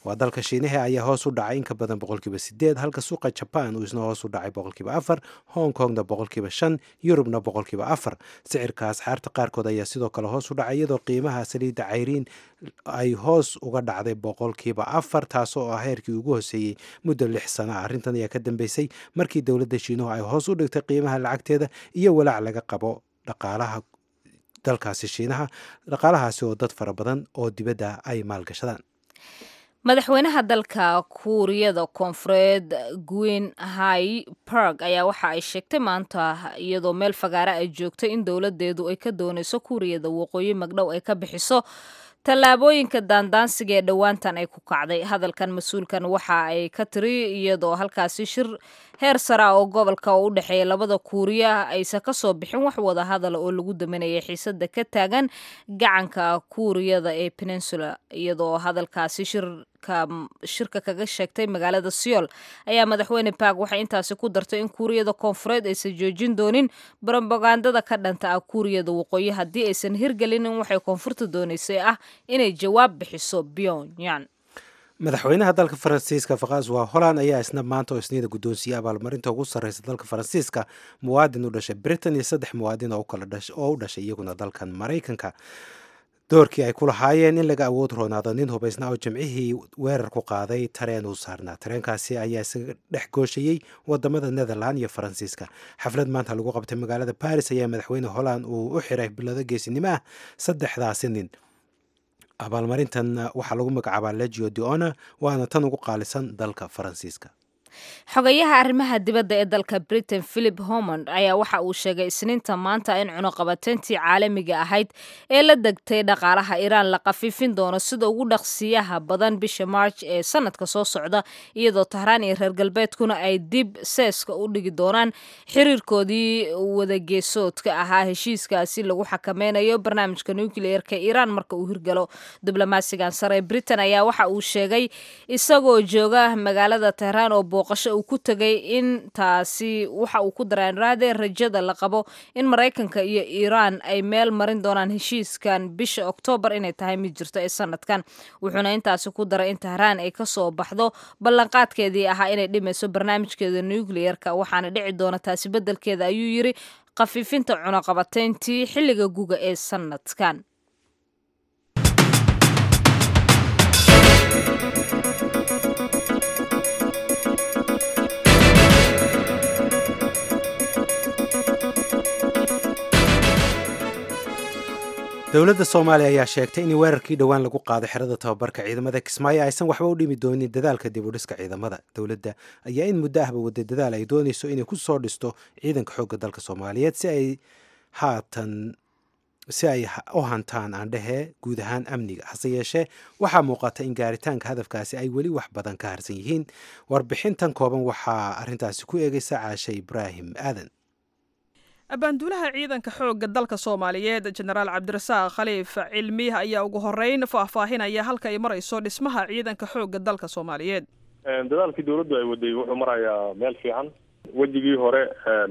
waa dalka shiinaha ayaa hoos u dhacay in ka badan boqolkiiba sideed halka suuqa jaban uu isna hoos u dhacay boqolkiiba afar hong kongna boqolkiiba shan yurubna boqolkiiba afar sicirka asxaarta qaarkood ayaa sidoo kale hoos u dhacay iyadoo qiimaha saliidda cayriin ay hoos uga dhacday boqolkiiba afar taasoo ah heerkii ugu hoseeyey muddo lix sano ah arrintan ayaa ka dambeysay markii dowladda shiinuhu ay hoos u dhigtay qiimaha lacagteeda iyo walaac laga qabo dhaqaalaha dalkaasi shiinaha dhaqaalahaasi oo dad fara badan oo dibadda ay maalgashadaan madaxweynaha dalka kuuriyada koonfureed gwin hai park ayaa waxa ay sheegtay maanta iyadoo meel fagaare ay joogtay in dowladeedu ay ka dooneyso kuuriyada waqooyi magdhow ay ka bixiso tallaabooyinka daandaansiga ee dhowaantan ay ku kacday hadalkan mas-uulkan waxa ay ka tiri iyadoo halkaasi shir heer sare ah oo gobolka oo u dhexeeya labada kuuriya aysan ka soo bixin wax wada hadala oo lagu daminayay xiisada ka taagan gacanka kuuriyada ee peninsula iyadoo hadalkaasi shirka shirka kaga sheegtay magaalada seoul ayaa madaxweyne park waxay intaasi ku dartay in kuuriyada koonfureed aysan joojin doonin brobagandada ka dhanta ah kuuriyada waqooyi haddii aysan hirgelinin waxay koonfurta dooneysay ah inay jawaab bixiso pyongyang madaxweynaha dalka faransiiska fakaswa holland ayaa isna maanta oo isniida guddoonsiiyey abaalmarinta ugu sarreysa dalka faransiiska muwaadin u dhashay britain iyo saddex muwaadin oo u dhashay iyaguna dalkan maraykanka doorkii ay ku lahaayeen in laga awood roonaado nin hubaysnaa oo jimcihii weerar ku qaaday tareen uu saarnaa tareenkaasi ayaa isaga dhex gooshayey wadamada netherland iyo faransiiska xaflad maanta lagu qabtay magaalada baris ayaa madaxweyne holland uu u xiray bilado geesinimo ah saddexdaasi nin abaalmarintan waxaa lagu magacaabaa legio deona waana tan ugu qaalisan dalka faransiiska xogayaha arrimaha dibadda ee dalka britain philip homond ayaa waxa uu sheegay isniinta maanta in cunuqabateyntii caalamiga ahayd ee la degtay dhaqaalaha iiraan la khafiifin doono sida ugu dhaqsiyaha badan bisha march ee sanadka soo socda iyadoo tahraan iyo reer galbeedkuna ay dib seeska u dhigi doonaan xiriirkoodii wadageesoodka ahaa heshiiskaasi lagu xakameynayo barnaamijka nukliyeerka iiraan marka uu hirgalo diblomaasigan sare ee britain ayaa waxa uu sheegay isagoo jooga magaalada tehraan oo booqasho uu ku tegay in taasi waxa uu ku daraanraade rajada la qabo in maraykanka iyo iiraan ay meel marin doonaan heshiiskan bisha oktoobar inay tahay mid jirto ee sanadkan wuxuuna intaasi ku daray in tahraan ay kasoo baxdo ballanqaadkeedii ahaa inay dhimayso barnaamijkeeda nucliyerka waxaana dhici doona taasi beddelkeeda ayuu yiri khafiifinta cunaqabateyntii xilliga guga ee sanadkan dowladda soomaaliya ayaa sheegtay in weerarkii dhowaan lagu qaado xerada tababarka ciidamada kismaayo aysan waxba u dhimi doonin dadaalka dib u dhiska ciidamada dowladda ayaa in muddo ahba wada dadaal ay doonayso inay ku soo dhisto ciidanka xoogga dalka soomaaliyeed si ay haatan si ay u hantaan aandhehe guud ahaan amniga hase yeeshee waxaa muuqata in gaaritaanka hadafkaasi ay weli wax badan ka harsan yihiin warbixintan kooban waxaa arrintaasi ku eegaysa caashe ibraahim aadan abaanduulaha ciidanka xoogga dalka soomaaliyeed jenaraal cabdirasaaq khaliif cilmiih ayaa ugu horeyn faahfaahinaya halka ay marayso dhismaha ciidanka xoogga dalka soomaaliyeed dadaalkii dowladdu ay waday wuxuu marayaa meel fiican wejigii hore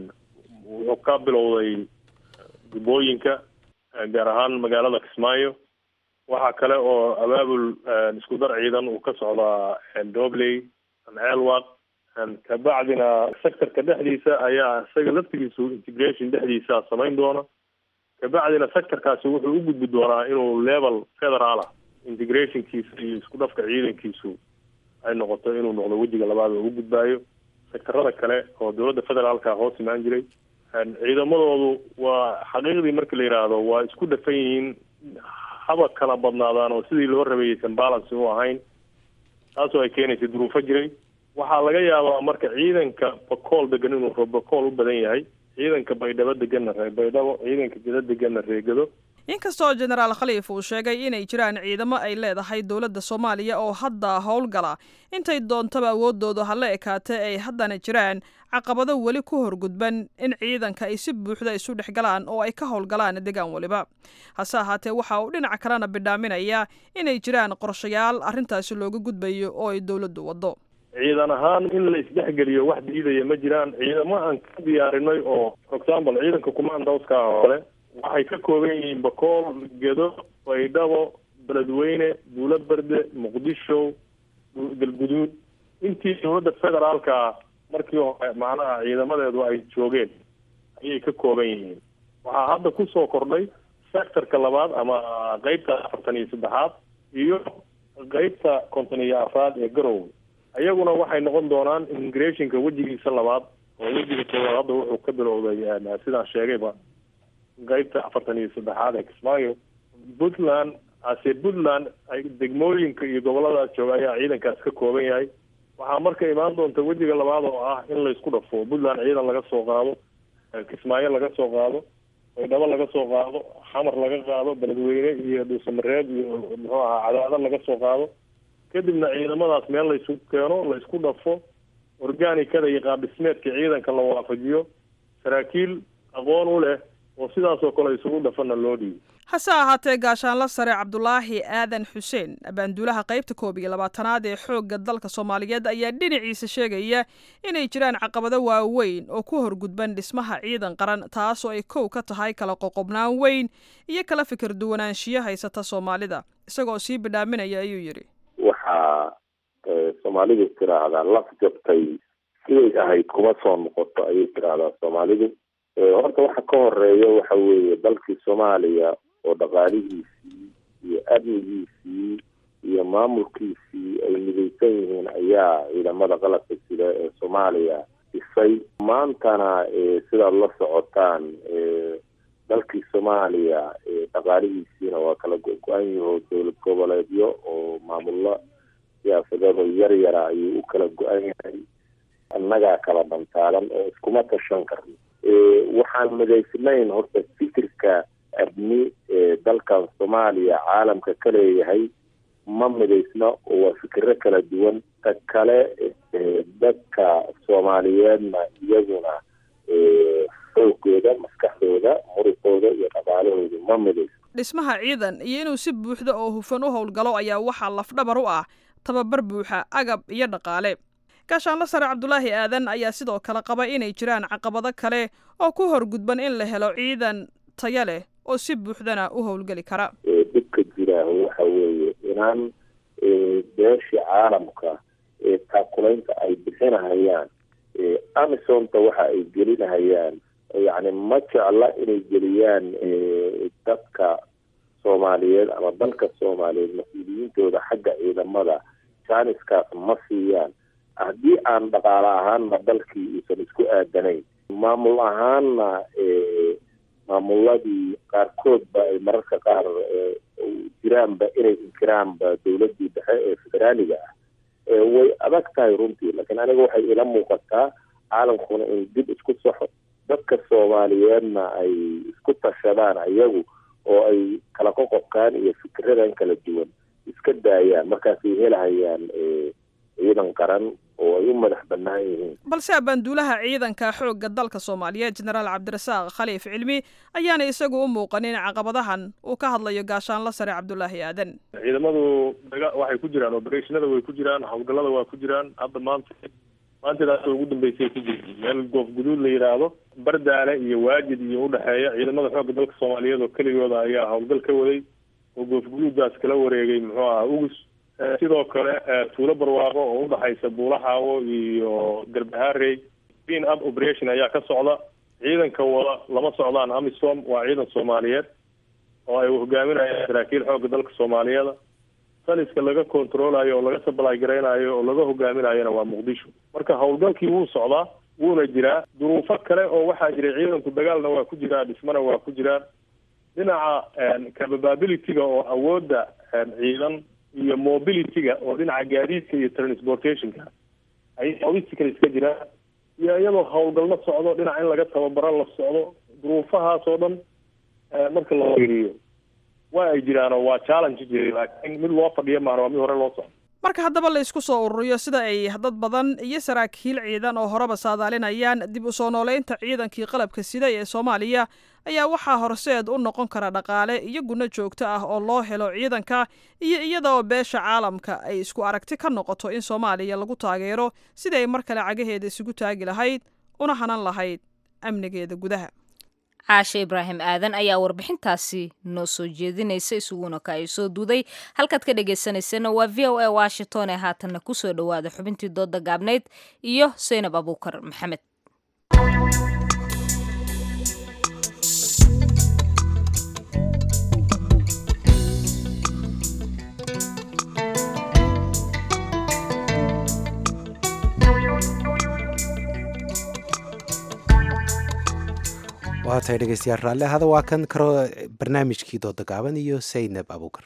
wuxuu ka bilowday dubooyinka gaar ahaan magaalada kismaayo waxaa kale oo abaabul isku dar ciidan uu ka socdaa dobley ceelwaq kabacdina sectorka dhexdiisa ayaa isaga laftigiisu integration dhexdiisa samayn doona kabacdina sectorkaasi wuxuu u gudbi doonaa inuu level federaal ah integrationkiisa iyo isku dhafka ciidankiisu ay noqoto inuu noqdo wejiga labaad oo u gudbaayo sectorada kale oo dowladda federaalka hoos imaan jiray ciidamadoodu waa xaqiiqdii marka la yidhaahdo waa isku dhafan yihiin haba kala badnaadaan oo sidii loo rabeeyeysan balance u ahayn taasoo ay keenaysay duruufo jiray waxaa laga yaabaa marka ciidanka bakool degan inuu bakool u badan yahay ciidanka baydhabo deganna ree baydhabo ciidanka geda deganna reegado inkastoo jenaraal khaliif uu sheegay inay jiraan ciidamo ay leedahay dowladda soomaaliya oo hadda howlgala intay doontaba awooddooda hala ekaatee ay haddana jiraan caqabado weli ku horgudban in ciidanka ay si buuxda isu dhex galaan oo ay ka howlgalaan degaan weliba hase ahaatee waxa uu dhinac kalena bidhaaminaya inay jiraan qorshayaal arrintaasi looga gudbayo oo ay dowladdu waddo ciidan ahaan in la isdhexgeliyo wax diidaya ma jiraan ciidamo aan ka diyaarinay oo for example ciidanka commandouska hore waxay ka kooban yihiin bakool gedo baydhabo beledweyne buulo berde muqdisho galguduud intii dowladda federaalka markii hore macnaha ciidamadeedu ay joogeen ayay ka kooban yihiin waxaa hadda kusoo kordhay sectorka labaad ama qeybta afartan iyo saddexaad iyo qeybta konton iyo afraad ee garowe ayaguna waxay noqon doonaan immigrationka wejigiisa labaad oo wejiga koowaad hadda wuxuu ka bilowday sidaan sheegayba qeybta afartan iyo saddexaad ee kismaayo puntland ase puntland ay degmooyinka iyo goboladaas jooga ayaa ciidankaas ka kooban yahay waxaa marka imaan doonta wejiga labaad oo ah in laysku dhafo puntland ciidan laga soo qaado kismaayo laga soo qaado baydhabo laga soo qaado xamar laga qaado beledweyne iyo dhuusamareeb iyo muxuu ahaa cadaado laga soo qaado kadibna ciidamadaas meel laysu keeno laysku dhafo organicada iyo qaabdhismeedka ciidanka la waafajiyo saraakiil aqoon u leh oo sidaas oo kale isugu dhafana loo dhiibo hase ahaatee gaashaanla sare cabdulaahi aadan xuseen abaanduulaha qaybta koob iyo labaatanaad ee xoogga dalka soomaaliyeed ayaa dhinaciisa sheegaya inay jiraan caqabado waaweyn oo ku horgudban dhismaha ciidan qaran taasoo ay kow ka tahay kala qoqobnaan weyn iyo kala fikir duwanaanshiyo haysata soomaalida isagoo sii bidhaaminaya ayuu yidhi waxaa soomaalidu tiraahdaa laf jabtay siday ahayd kuma soo noqoto ayay tiraahdaa soomaalidu horta waxa ka horeeya waxa weeye dalkii soomaaliya oo dhaqaalihiisii iyo amnigiisii iyo maamulkiisii ay midaysan yihiin ayaa ciidamada qalabka sida ee soomaaliya dhisay maantana sidaad la socotaan dalkii soomaaliya dhaqaalihiisiina waa kala go-go-an yaho dowlad goboleedyo oo maamullo siyaasadeedoo yar yara ayuu u kala go-an yahay annagaa kala dhantaalan oo iskuma tashan karno waxaan midaysnayn horta fikirka abni ee dalkan soomaaliya caalamka ka leeyahay ma midaysna oo waa fikiro kala duwan ta kale dadka soomaaliyeedna iyaguna xoogooda maskaxdooda muruqooda iyo dhaqaalahooda ma midaysna dhismaha ciidan iyo inuu si buuxda oo hufan u howlgalo ayaa waxaa lafdhabar u ah tababar buuxa agab iyo dhaqaale gaashaanla sare cabdulaahi aadan ayaa sidoo kale qaba inay jiraan caqabado kale oo ku horgudban in la helo ciidan taya leh oo si buuxdana u howlgeli kara dhibka jira waxa weeye inaan beeshii caalamka taakulaynta ay bixinahayaan amisonta waxa ay gelinahayaan yacni ma jecla inay geliyaan dadka soomaaliyeed ama dalka soomaaliyeed mas-uuliyiintooda xagga ciidamada janiskaas ma siiyaan haddii aan dhaqaale ahaanna dalkii uusan isku aadanayn maamul ahaanna maamuladii qaarkoodba ay mararka qaar jiraanba inay inkiraanba dowladii dhexe ee federaaliga ah way adag tahay runtii laakiin aniga waxay ila muuqataa caalamkuna in dib isku saxo dadka soomaaliyeedna ay isku tashadaan ayagu oo ay kala qoqobkaan iyo fikiradan kala duwan iska daayaan markaasay helahayaan ciidan qaran oo ay u madax bannaan yihiin balse abaanduulaha ciidanka xoogga dalka soomaaliyeed jenaraal cabdirasaaq khaliif cilmi ayaana isagu u muuqanin caqabadahan uu ka hadlayo gaashaanla sare cabdulaahi aadan ciidamadu daga waxay ku jiraan operationada way ku jiraan howlgallada waa ku jiraan hadda maanta maanteedaas ugu dambeysay ku jirta meel goof guduud la yidhaahdo bardaale iyo waajid iyo udhexeeya ciidamada xoogga dalka soomaaliyeed oo keligooda ayaa howlgal ka waday oo goof guduuddaas kala wareegay muxuu aha ugus sidoo kale tuulo barwaaqo oo udhaxaysa buulaxaawo iyo garbaharey clean up operation ayaa ka socda ciidanka wada lama socdaan amisom waa ciidan soomaaliyeed oo ay hogaaminayaan saraakiil xoogga dalka soomaaliyeeda taliska laga controlayo oo laga supply garaynayo oo laga hogaaminayona waa muqdisho marka howlgalkii wuu socdaa wuuna jiraa duruufo kale oo waxaa jiray ciidanku dagaalna waa ku jiraa dhismana waa ku jiraan dhinaca capabilityga oo awoodda ciidan iyo mobilityga oo dhinaca gaadiidka iyo transportationka ayaa obstacle iska jiraan iyo iyadoo howlgalno socdo dhinac in laga tababaro la socdo duruufahaas oo dhan marka la fiiriyo waa ay jiraan oo waa challenge jiray laakiin mid loo fadhiyo maana waa mid hore loo socdo marka haddaba la isku soo ururiyo sida ay dad badan iyo saraakiil ciidan oo horeba saadaalinayaan dib u soo nooleynta ciidankii qalabka sida ee soomaaliya ayaa waxaa horseed u noqon kara dhaqaale iyo gunno joogto ah oo loo helo ciidanka iyo iyada oo beesha caalamka ay isku aragti ka noqoto in soomaaliya lagu taageero sidii ay mar kale cagaheeda isugu taagi lahayd una hanan lahayd amnigeeda gudaha caashe ibraahim aadan ayaa warbixintaasi noo soo jeedinaysa isuguna ka ay soo duuday halkaad ka dhagaysanaysana waa v o a washington ee haatanna kusoo dhowaada xubintii dooda gaabnayd iyo saynab abuukar maxamed waa tahay dhegeystayaal raalli ahada waa kan karo barnaamijkii dooda gaaban iyo saynab abuukar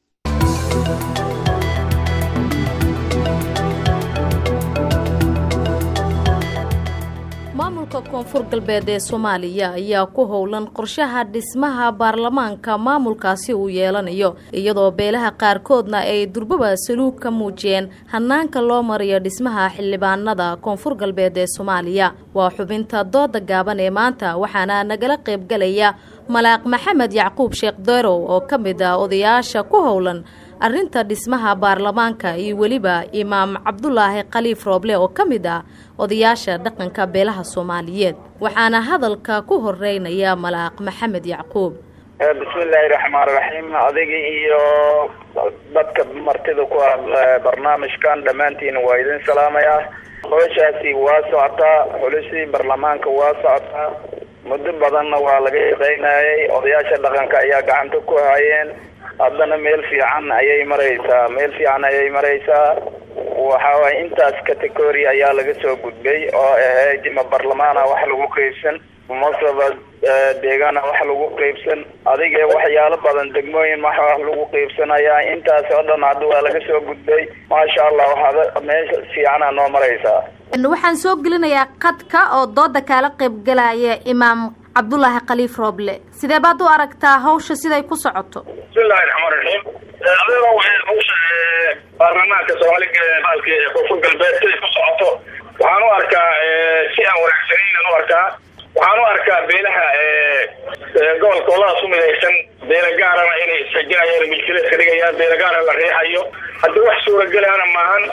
maamulka koonfur galbeed ee soomaaliya ayaa ku howlan qorshaha dhismaha baarlamaanka maamulkaasi uu yeelanayo iyadoo beelaha qaarkoodna ay durbaba saluug ka muujiyeen hanaanka loo mariyo dhismaha xildhibaanada koonfur galbeed ee soomaaliya waa xubinta dooda gaaban ee maanta waxaana nagala qaybgalaya malaaq maxamed yacquub sheekh derow oo ka mid ah odayaasha ku howlan arrinta dhismaha baarlamaanka iyo weliba imaam cabdulaahi khaliif rooble oo ka mid ah odayaasha dhaqanka beelaha soomaaliyeed waxaana hadalka ku horeynaya malaaq maxamed yacquub bismillaahi raxmaan raxiim adiga iyo dadka martida ku ah barnaamijkan dhammaantiin waa idin salaamayaa howshaasi waa socotaa xulisii baarlamaanka waa socotaa muddo badanna waa laga shaqaynayay odayaasha dhaqanka ayaa gacanta ku hayeen haddana meel fiican ayay maraysaa meel fiican ayay maraysaa waxa waay intaas category ayaa laga soo gudbay oo ahayd ma barlamaana wax lagu qaybsan masaba deegaana wax lagu qaybsan adiga waxyaalo badan degmooyin wax wax lagu qaybsanayaa intaas oo dhan hadda waa laga soo gudbay maasha allah waxaad meesha fiicana noo maraysaa waxaan soo gelinayaa qadka oo dooda kaala qaybgalaya imaam cabdulaahi khaliif rooble sidee baad u aragtaa hawsha siday ku socoto bismillahi raxmaan raxiim adeega waxay hawsha baarlamaanka soomaaliga baalki koonfur galbeed siday ku socoto waxaan u arkaa si aan wanaagsanaynan u arkaa waxaan u arkaa beelaha gobolka oladaas u midaysan beela gaarana inay isxijinayaan milkileedka dhigayaan beela gaara la riixayo haddii wax suuragelaana maahan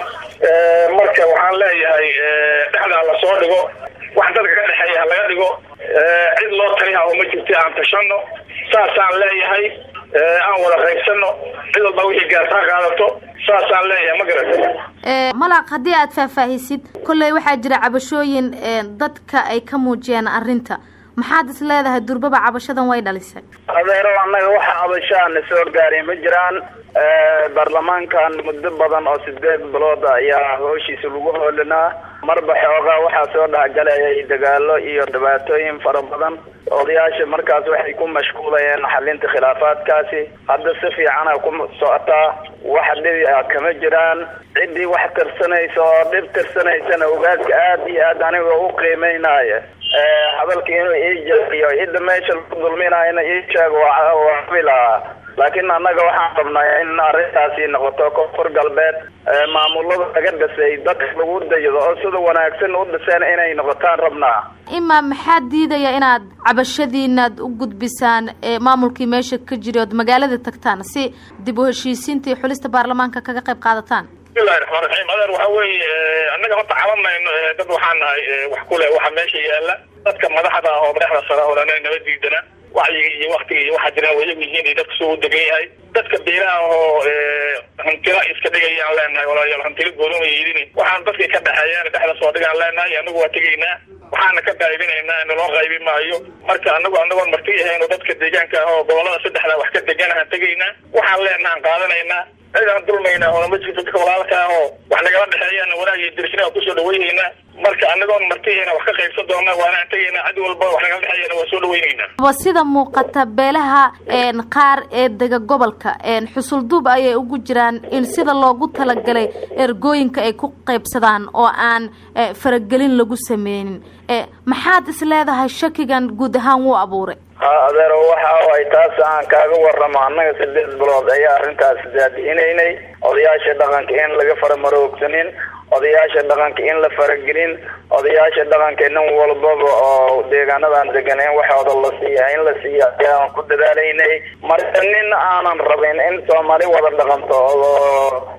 marka waxaan leeyahay dhexdaa lasoo dhigo wax dadka ka dhexeeya ha laga dhigo cid loo taliha oo ma jirta aan tashano saasaan leeyahay aan wada qaybsano cid walba wixii gaartaa qaadato saasaan leeyahay ma garatay malaq haddii aad faahfaahisid kolley waxaa jira cabashooyin dadka ay ka muujiyeen arrinta maxaad is leedahay durbaba cabashadan way dhalisay adeero annaga waxa cabashaana soo gaaray ma jiraan baarlamaankan muddo badan oo sideed bilood ayaa howshiisa lagu hoolinaa marba xoogaa waxaa soo dhexgalayay dagaalo iyo dhibaatooyin fara badan odayaasha markaas waxay ku mashquulayeen xalinta khilaafaadkaasi hadda si fiicana ku socotaa wax dhibi ah kama jiraan ciddii wax tirsanaysa oo dhib tirsanaysana ogaaska aad iyo aad aniga u qiimeynaya hadalka inuu ii jeediyo cidda meesha lagu dulminayana ii sheego waa filahaa laakiin annaga waxaan rabnaa in arrintaasi noqoto koonfur galbeed maamulada laga dhisay dadka lagu dayado oo sida wanaagsan u dhiseen inay noqotaan rabnaa imaam maxaa diidaya inaad cabashadiinaad u gudbisaan maamulkii meesha ka jiri ood magaalada tagtaan si dib u heshiisiinta iyo xulista baarlamaanka kaga qayb qaadataan bismillahi raxmaan raxiim adeer waxa weeye annaga horta cabanayno dad waxaan nahay wax ku leh waxa meesha yaala dadka madaxda ah oo madaxda sare odhana naba diidana wacyiga iyo waktiga iyo waxaa jiraan wayagu yihiin iyo dadka soo u degan yahay dadka beelaha oo hantila iska dhigayaan leenahay walaalayaal hantila gooloma yidin waxaan dadkii ka dhexeeyaan dhexda soo dhigaan leenahay anagu waa tegaynaa waxaana ka qaybinaynaa naloo qaybi maayo marka anagu anagoon marti ahayn oo dadka deegaanka ah oo gobolada saddexda wax ka deganahaan tegaynaa waxaan leenahaan qaadanaynaa cidaan dulmaynaa oo ma jirto dadka walaalka ah oo wax nagala dhexeeyaan wanaag iyo dirishina kusoo dhaweynaynaa marka anagoon martihina wax ka qaybsan doona waanaan tegaynaa cid walba wax nagala dhexeeyana waa soo dhaweynaynaa wa sida muuqata beelaha qaar ee dega gobolka xusulduub ayay ugu jiraan in sida loogu talagalay ergooyinka ay ku qaybsadaan oo aan faragelin lagu sameynin maxaad is leedahay shakigan guud ahaan wuu abuuray ha adeero waxa ay taas aan kaaga warramo annaga sideed bilood ayaa arrintaas daadihinaynay odayaasha dhaqanka in laga faramaroogsanin odayaasha dhaqanka in la faragelin odayaasha dhaqanka nin walbaba oo deegaanadan degan in waxooda la siiya in la siiya ayaan ku dadaalaynay marka nin aanan rabin in soomaali wada dhaqanto oo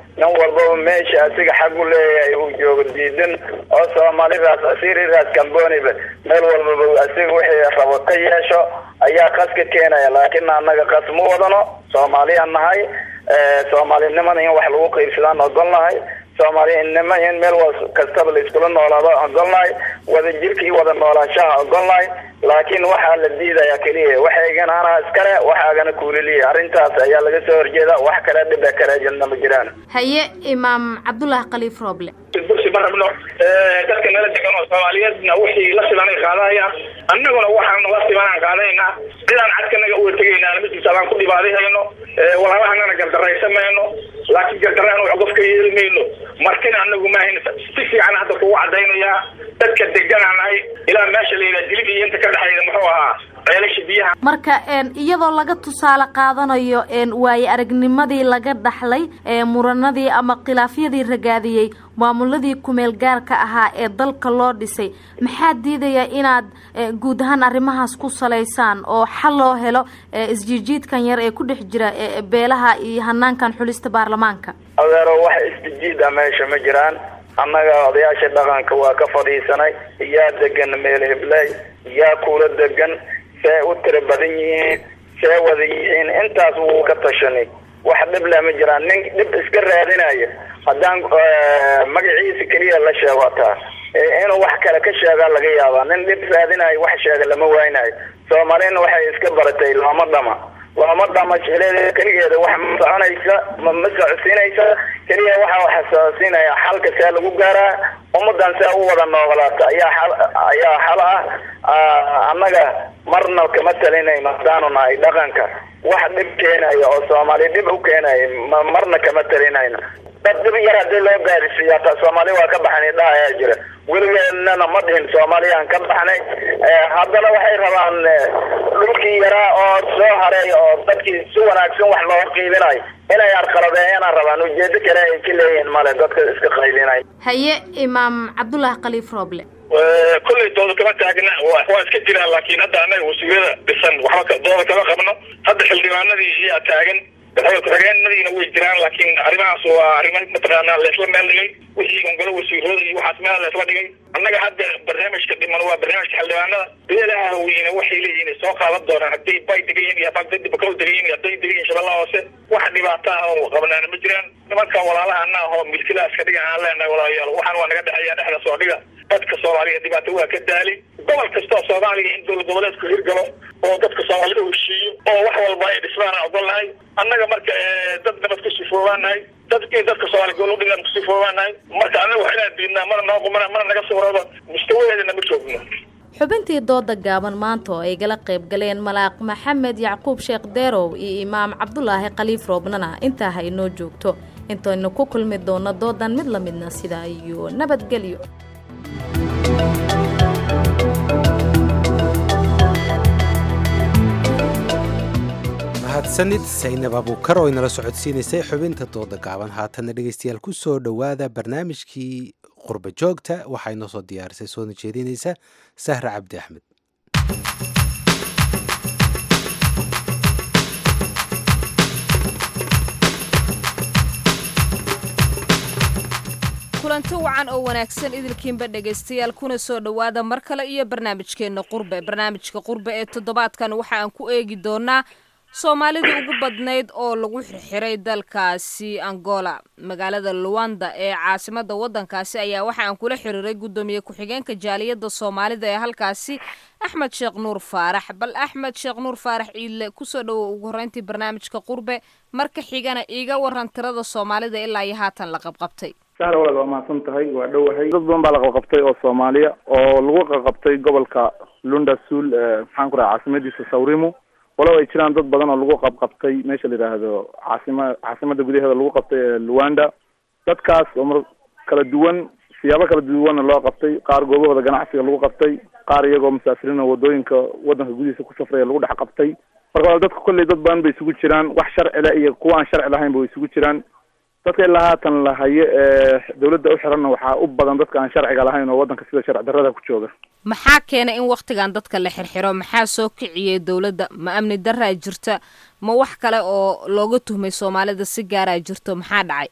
nin walbaba meesha asiga xag u leeyahay uu joogo diidan oo soomaalidaas asiriraas kamboniba meel walbaba asiga wixii rabo ka yeesho ayaa qas ka keenaya laakiin annaga qas ma wadano soomaaliyaan nahay soomaalinimada in wax lagu qaybsadaan ogolnahay soomaalinimo in meel kastaba la iskula noolaado ogolnahay wada jirka iyo wada noolaanshaha ogolnahay laakiin waxaa la diidaya keliya waxaygana anaa iskale waxaagana kuuliliya arrintaas ayaa laga soo horjeeda wax kale dhiba kale jirna ma jiraan haye imaam cabdulaahi khaliif rooble bursi ma rabno dadka nala degan oo soomaaliyeedna wixii la sibanay qaadahayaan annaguna waxaan la sibanaan qaadanaynaa cidaan cadkanaga uga tegaynaa midkiisa abaan ku dhibaadihayno walaalahannana gardaraysan mayno laakiin gardaraan wax qof ka yeeli mayno martina anagu maahayn si fiican hadda kugu cadaynayaa dadka deganaa nahay ilaa meesha la yidhaha dilib iyo inta ka dhexayda muxuu ahaa ceelasha biyaha marka iyadoo laga tusaale qaadanayo waaye aragnimadii laga dhaxlay muranadii ama khilaafyadii ragaadiyey maamuladii kumeel gaarka ahaa ee dalka loo dhisay maxaa diidaya inaad guud ahaan arrimahaas ku salaysaan oo xal loo helo isjiijiidkan yar ee ku dhex jira beelaha iyo hanaankan xulista baarlamaanka adeero wax isjijiid a meesha ma jiraan annaga odayaasha dhaqanka waa ka fadhiisanay yaa degan meel hibley yaa kuula degan see u tira badan yihiin see wada yihiin intaas wuu ka tashanay wax dhib leh ma jiraan nin dhib iska raadinaya haddaan magaciisa keliya la sheego taa inuu wax kale ka sheegaa laga yaabaa nin dhib raadinayo wax sheega lama waynayo soomaalina waxay iska baratay looma dhama looma dhama jecleed keligeeda wax ma soconaysa ma ma socodsiinaysa keliya waxa waxa socodsiinaya xalka see lagu gaaraa ummadan see u wada noogolaata ayaa xal ayaa xal ah annaga marna kama talinayno haddaanu nahay dhaqanka wax dhib keenaya oo soomaali dhib u keenaya ma marna kama talinayno dad dhib yar hadii loo gaarisiiya taa soomaali waa ka baxnay dha ayaa jira weligeennana ma dhihin soomaaliyaan ka baxnay haddana waxay rabaan dhulkii yaraa oo soo haray oo dadkii si wanaagsan wax loo qiibinayo inay arqaladeeyana rabaan ujeedo kale ay ka leeyihiin male dadka iska qaybinay haye imaam cabdulaahi khaliif rooble kolley dooda kama taagna waa iska jiraan laakiin hadda annaga wasiirada dhisan waxba dooda kama qabno hadda xildhibaanadii iyaa taagan ku-xigeenadiina way jiraan laakiin arrimahaas waa arrimo mataqaanaa laysla meel dhigay wixii ongolo wasiirooda iyo waxaas meel laysla dhigay annaga hadda barnaamijka dhiman waa barnaamijka xildhibaanada beelaha haweyne waxay leeyihiin soo qaadan doonaan hadday bay degan yihiin iyo hadday bakol degan yihiin hadday degan yihiin shabeellaha hoose wax dhibaato ah oo qabnaana ma jiraan nimanka walaalaha anna ahoo milkilaha iska dhigan aan leenahay walaalayaal waxaan waa naga dhexeeya dhexda soo dhiga dadka soomaaliya dhibaato waa ka daali gobol kastoo soomaaliya in dowlad goboleedku hirgalo oo dadka soomaalida heshiiyo oo wax walba ay dhismaan aan ogolnahay annaga marka dad nabad ku sifoobaanahay dadkii dadka soomaaliya gobol udhigan ku sifoobaanahay marka annaga wax inaan diidnaa mana noo qumana mana naga suurooba mustawaheedana ma joogno xubintii dooda gaaban maanta oo ay gala qayb galeen malaaq maxamed yacquub sheekh deerow iyo imaam cabdulaahi khaliif roobnana intaa ha inoo joogto intaynu ku kulmi doono doodan mid la midna sidaa iyo nabadgelyo mahadsanid saynab abuukar oo inala socodsiinaysay xubinta dooda gaaban haatanna dhegeystayaal ku soo dhowaada barnaamijkii qurba joogta waxaa inoo soo diyaarisay soona jeedinaysa sahra cabdi axmed kulanti wacan oo wanaagsan idilkiinba dhegaystayaal kuna soo dhowaada mar kale iyo barnaamijkeenna qurbe barnaamijka qurbe ee toddobaadkan waxa aan ku eegi doonaa soomaalidii ugu badnayd oo lagu xirxiray dalkaasi angola magaalada luwanda ee caasimada wadankaasi ayaa waxa aan kula xiriiray guddoomiye ku-xigeenka jaaliyadda soomaalida ee halkaasi axmed sheekh nuur faarax bal axmed sheekh nuur faarax iile kusoo dhowow ugu horreyntii barnaamijka qurbe marka xigana iiga waran tirada soomaalida ilaa iyo haatan la qabqabtay sahra walaad waa mahadsan tahay waa dhowahay dad badan baa la qabqabtay oo soomaaliya oo lagu qaqabtay gobolka lunda suul maxaan ku raha caasimadiisa sawrimo walow ay jiraan dad badan oo lagu qabqabtay meesha la yidhaahdo caasima caasimada gudaheeda lagu qabtay ee luwanda dadkaas oo mar kala duwan siyaabo kala duwanna loo qabtay qaar goobahooda ganacsiga lagu qabtay qaar iyagoo musaafiriin oo wadooyinka wadanka gudihiisa ku safraya lagu dhex qabtay marka wala dadka kolley dad badan bay isugu jiraan wax sharci leh iyo kuwa aan sharci lahaynba way isugu jiraan dadka ilaa haatan la hayo ee dawladda u xiranna waxaa u badan dadka aan sharciga lahayn oo waddanka sida sharci darrada ku jooga maxaa keena in wakhtigan dadka la xirxiro maxaa soo kiciyey dowladda ma amni daraa jirta ma wax kale oo looga tuhmay soomaalida si gaaraa jirto maxaa dhacay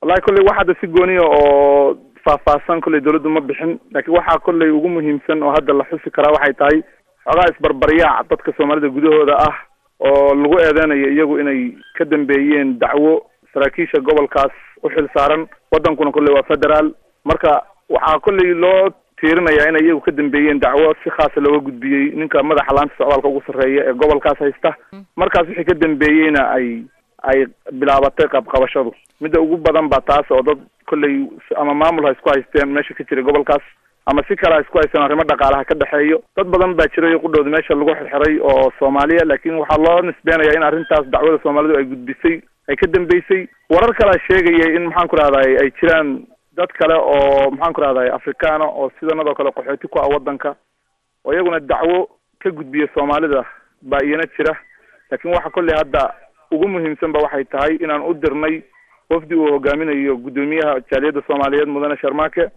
wallahi kolley wax hadda si gooniya oo faahfaahsan kolley dawladdu ma bixin laakiin waxaa kolley ugu muhiimsan oo hadda la xusi karaa waxay tahay xoogaa isbarbaryaac dadka soomaalida gudahooda ah oo lagu eedeynayo iyagu inay ka dambeeyeen dacwo saraakiisha gobolkaas u xil saaran waddankuna kolley waa federaal marka waxaa kolley loo tiirinayaa inay iyagu ka dambeeyeen dacwo si khaasa looga gudbiyey ninka madaxa laanta socdaalka ugu sarreeya ee gobolkaas haysta markaas wixii ka dambeeyeyna ay ay bilaabatay qabqabashadu midda ugu badan ba taas oo dad kolley ama maamul ha isku haysteen meesha ka jiray gobolkaas ama si kale ha isku haysteen arrimo dhaqaalaha ka dhexeeyo dad badan baa jiray qudhooda meesha lagu xirxiray oo soomaaliya laakiin waxaa loo nisbeenaya in arrintaas dacwada soomaalidu ay gudbisay ay ka dambeysay warar kalea sheegaya in maxaan ku rahday ay jiraan dad kale oo maxaan ku rahday afrikaana oo sidanadoo kale qaxooti ku ah waddanka oo iyaguna dacwo ka gudbiya soomaalida baa iyana jira laakiin waxa kolley hadda ugu muhiimsan ba waxay tahay inaan u dirnay wafdi uu hogaaminayo guddoomiyaha jaaliyadda soomaaliyeed mudane sharmaake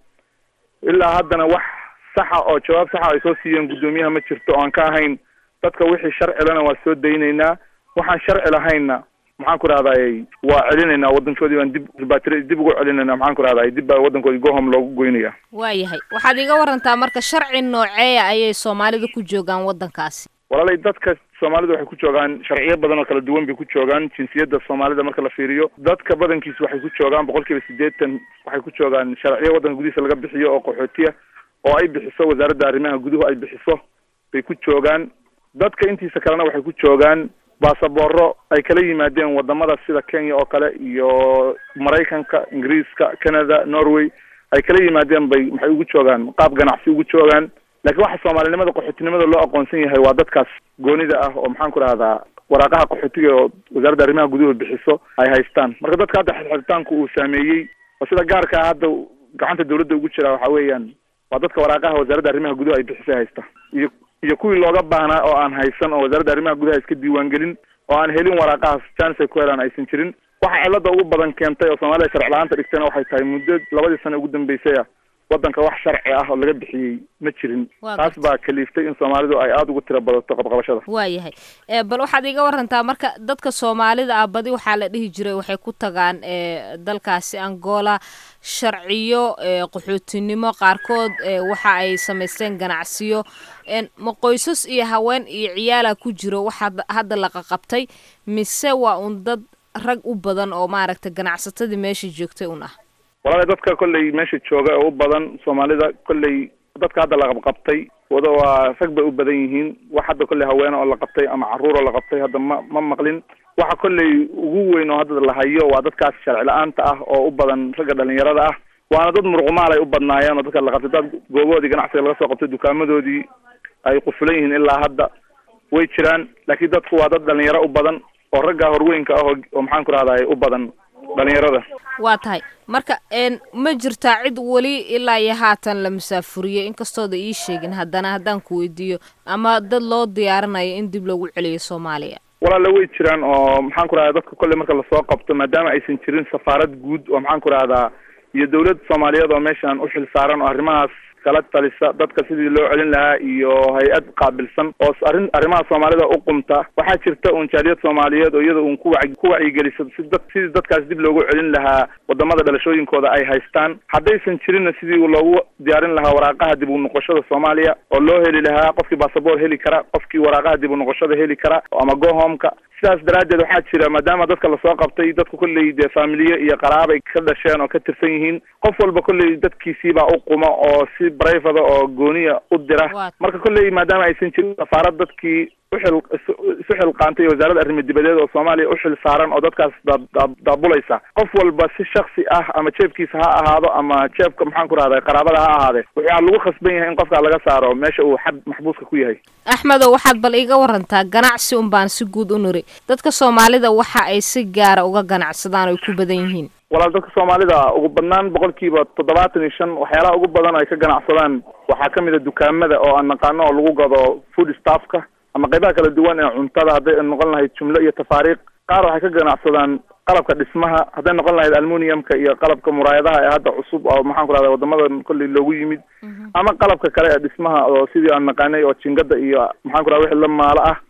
ilaa haddana wax saxa oo jawaab saxa ay soo siiyeen guddoomiyaha ma jirto oo aan ka ahayn dadka wixii sharcilana waa soo daynaynaa waxaan sharci lahaynna maxaan ku rahday waa celinaynaa waddankoodii baan dib ribatri dib ugu celinaynaa maxaan ku rahday dib baa waddankoodii gohom loogu goynaya waayahay waxaad iga warantaa marka sharci nooceeya ayay soomaalida ku joogaan waddankaasi walaalay dadka soomaalida waxay ku joogaan sharciyo badan oo kala duwan bay ku joogaan jinsiyadda soomaalida marka la fiiriyo dadka badankiisa waxay ku joogaan boqol kiiba siddeetan waxay ku joogaan sharciyo waddanka gudihiisa laga bixiyo oo qaxootiya oo ay bixiso wasaaradda arrimaha guduhu ay bixiso bay ku joogaan dadka intiisa kalena waxay ku joogaan baasabooro ay kala yimaadeen wadamada sida kenya oo kale iyo maraykanka ingiriiska canada norway ay kala yimaadeen bay maxay ugu joogaan qaab ganacsi ugu joogaan laakiin waxa soomaalinimada qaxootinimada loo aqoonsan yahay waa dadkaas goonida ah oo maxaan ku rahdaa waraaqaha qaxootiga oo wasaaradda arrimaha guduhu bixiso ay haystaan marka dadka hadda xirxiritaanku uu saameeyey oo sida gaarka ah hadda gacanta dawladda ugu jira waxa weeyaan waa dadka waraaqaha wasaaradda arrimaha guduhu ay bixisay haysta iyo iyo kuwii looga baahnaa oo aan haysan oo wasaaradda arrimaha gudaha iska diiwaangelin oo aan helin waraaqahaas chance ay ku helaan aysan jirin waxa cilada ugu badan keentay oo soomaalida sharci la-aanta dhigtayna waxay tahay muddo labadii sano ugu dambeysay ah waddanka wax sharci ah oo laga bixiyey ma jirin taas baa kaliiftay in soomaalidu ay aada ugu tiro badato qabqabashada waayahay bal waxaad iga warantaa marka dadka soomaalida ah badi waxaa la dhihi jiray waxay ku tagaan dalkaasi angola sharciyo qaxootinimo qaarkood waxa ay samaysteen ganacsiyo ma qoysas iyo haween iyo ciyaala ku jiro waxaa hadda la qaqabtay mise waa un dad rag u badan oo maaragta ganacsatadii meesha joogtay un ah walaala dadka kolley meesha jooga oo u badan soomaalida kolley dadka hadda la qabqabtay wada waa rag bay u badan yihiin wax hadda kolley haweene oo la qabtay ama carruur oo la qabtay hadda ma ma maqlin waxa kolley ugu weyn oo hadda la hayo waa dadkaas sharci la-aanta ah oo u badan ragga dhalinyarada ah waana dad muruqmaal ay u badnaayeen oo dadka la qabtay dad gooboodii ganacsiga laga soo qabtay dukaamadoodii ay qufulan yihiin ilaa hadda way jiraan laakiin dadku waa dad dhalinyaro u badan oo ragga horweynka ah oo maxaan ku rahday u badan dhalinyarada waa tahay marka ma jirtaa cid weli ilaa iyo haatan la masaafuriyey inkastooda ii sheegin haddana haddaan ku weydiiyo ama dad loo diyaarinayo in dib loogu celiyo soomaaliya walaala way jiraan oo maxaan ku rahdaa dadka kolley marka lasoo qabto maadaama aysan jirin safaarad guud oo maxaan ku rahdaa iyo dawlad soomaaliyeed oo meeshan u xil saaran oo arrimahaas kala talisa dadka sidii loo celin lahaa iyo hay-ad qaabilsan oo arrin arrimaha soomaalida u qumta waxaa jirta uun jaaliyad soomaaliyeed oo iyada uun ku wac ku wacyigelisa si dad sidii dadkaas dib loogu celin lahaa wadamada dhalashooyinkooda ay haystaan haddaysan jirinna sidii loogu diyaarin lahaa waraaqaha dib u noqoshada soomaaliya oo loo heli lahaa qofkii basaboor heli kara qofkii waraaqaha dib u noqoshada heli kara ama gohomka sidaas daraaddeed waxaa jira maadaama dadka lasoo qabtay dadku kolley dee faamiliye iyo qaraabay ka dhasheen oo ka tirsan yihiin qof walba kolley dadkiisiibaa u quma oo si brivada oo gooniya u dira marka kolley maadaama aysan jirin safaarad dadkii uxil isu xilqaantay wasaaradda arrimo dibadeed oo soomaaliya u xil saaran oo dadkaas daabulaysa qof walba si shaksi ah ama jeebkiisa ha ahaado ama jeebka maxaan ku rahday qaraabada ha ahaadee waxaa lagu khasban yahay in qofkaa laga saaro meesha uu xad maxbuuska ku yahay axmedow waxaad bal iga warantaa ganacsi un baan si guud u niri dadka soomaalida waxa ay si gaara uga ganacsadaan oy ku badan yihiin walaal dadka soomaalida ugu badnaan boqolkiiba toddobaatan iyo shan waxyaalaha ugu badan ay ka ganacsadaan waxaa kamid a dukaamada oo aan naqaano oo lagu gado food staffka ama qaybaha kala duwan ee cuntada hadday noqon lahayd jumlo iyo tafaariiq qaar waxay ka ganacsadaan qalabka dhismaha hadday noqon lahayd almuniumka iyo qalabka muraayadaha ee hadda cusub oo maxaan ku rahda wadamadan kolley loogu yimid ama qalabka kale ee dhismaha oo sidii aan naqaanay oo jingada iyo maxaan ku rahda wixii la maalo ah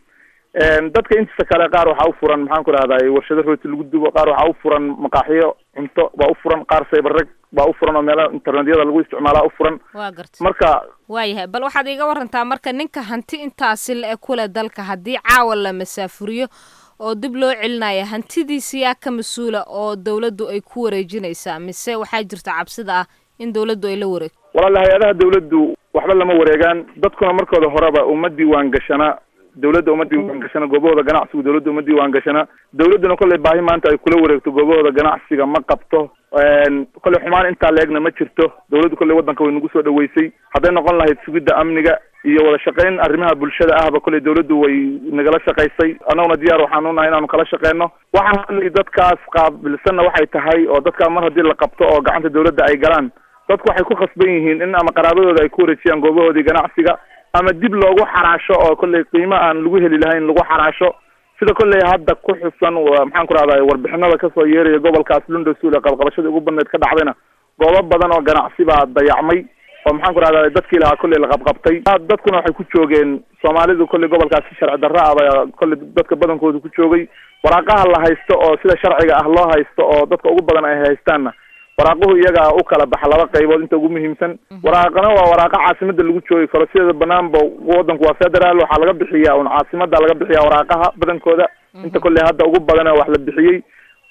dadka intiisa kale qaar waxaa u furan maxaan ku rahday warshado rooti lagu dubo qaar waxaa u furan maqaaxiyo cunto baa u furan qaar saybarreg baa u furan oo meelaha internetyada lagu isticmaalaa u furan waa garta marka waayahay bal waxaad iiga warantaa marka ninka hanti intaasi la-e kule dalka haddii caawa la masaafuriyo oo dib loo celinaya hantidiisi yaa ka mas-uula oo dawladdu ay ku wareejinaysaa mise waxaa jirta cabsida ah in dawladdu ay la wareegto walaala hay-adaha dawladdu waxba lama wareegaan dadkuna markooda horeba uma diiwaan gashana dawladda uma diiwaan gashana goobahooda ganacsigu dawladda uma diiwaan gashana dawladduna kolley baahi maanta ay kula wareegto goobahooda ganacsiga ma qabto kolley xumaan intaa la-egna ma jirto dawladdu kolley waddanka way nagu soo dhaweysay hadday noqon lahayd sugidda amniga iyo wada shaqayn arrimaha bulshada ahba kolley dawladdu way nagala shaqaysay annaguna diyaar waxaan u nahay inaanu kala shaqeyno waxaan hadlay dadkaas qaabilsanna waxay tahay oo dadkaa mar haddii la qabto oo gacanta dawladda ay galaan dadku waxay ku khasban yihiin in ama qaraabadooda ay ku wareejiyaan goobahoodii ganacsiga ama dib loogu xaraasho oo kolley qiimo aan lagu heli lahayn lagu xaraasho sida kolley hadda ku xusan maxaan ku rahday warbixinada kasoo yeeraya gobolkaas lundasul ee qabqabashadii ugu badneyd ka dhacdayna goobo badan oo ganacsi baa dayacmay oo maxaan ku rahday dadkii lahaa kolley la qabqabtay dadkuna waxay ku joogeen soomaalidu kolley gobolkaasi sharci darra ah baa kolley dadka badankooda ku joogay waraaqaha la haysto oo sida sharciga ah loo haysto oo dadka ugu badan ay haystaanna waraaquhu iyaga u kala baxa laba qaybood inta ugu muhiimsan waraaqana waa waraaqa caasimada lagu joogi karo sideeda banaanba wadanku waa federaal waxaa laga bixiyaa un caasimada laga bixiyaa waraaqaha badankooda inta kolley hadda ugu badana wax la bixiyey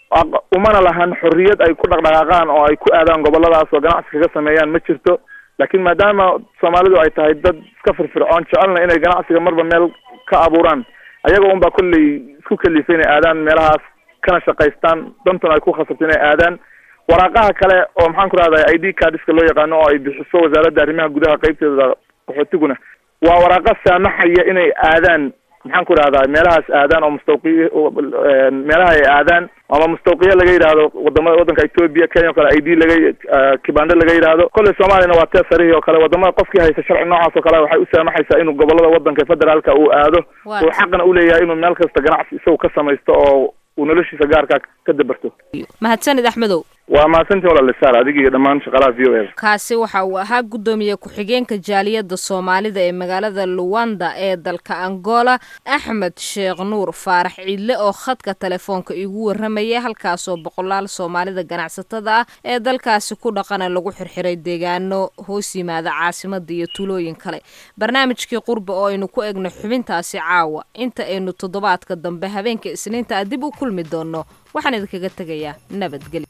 umana lahan xorriyad ay ku dhaqdhaqaaqaan oo ay ku aadaan goboladaas oo ganacsi kaga sameeyaan ma jirto laakiin maadaama soomaalidu ay tahay dad iska firfircoon jecelna inay ganacsiga marba meel ka abuuraan ayaga un baa kolley isku kalifay inay aadaan meelahaas kana shaqaystaan dantuna ay ku khasabto inay aadaan waraaqaha kale oo maxaan ku rahday i d cardiska loo yaqaano oo ay bixiso wasaaradda arrimaha gudaha qeybteeda qaxootiguna waa waraaqa saamaxaya inay aadaan maxaan ku rahdaa meelahaas aadaan oo mustawqi meelaha ay aadaan ama mustawqiya laga yidhaahdo wadamada waddanka ethoobia kenya o kale i d laga kibande laga yidhaahdo kolley soomaaliyana waa tee sarihii oo kale wadamada qofkii haysta sharci noocaas oo kale waxay u saamaxaysaa inuu gobolada waddanka federaalka uu aado uu xaqna uleeyahay inuu meel kasta ganacsi isagu ka samaysto oo uu noloshiisa gaarka ka dabarto mahadsanid axmedow waa mahadsantiin walaalisaar adiga iyo dhammaan shaqalaha v o e kaasi waxa uu ahaa guddoomiye ku-xigeenka jaaliyadda soomaalida ee magaalada luwanda ee dalka angola axmed sheekh nuur faarax ciidle oo khadka telefoonka igu warramaya halkaasoo boqolaal soomaalida ganacsatada ah ee dalkaasi ku dhaqana lagu xirxiray deegaano hoos yimaada caasimada iyo tuulooyin kale barnaamijkii qurba oo aynu ku egno xubintaasi caawa inta aynu toddobaadka dambe habeenka isniinta dib u kulmi doonno waxaan idinkaga tegayaa nabadgelyo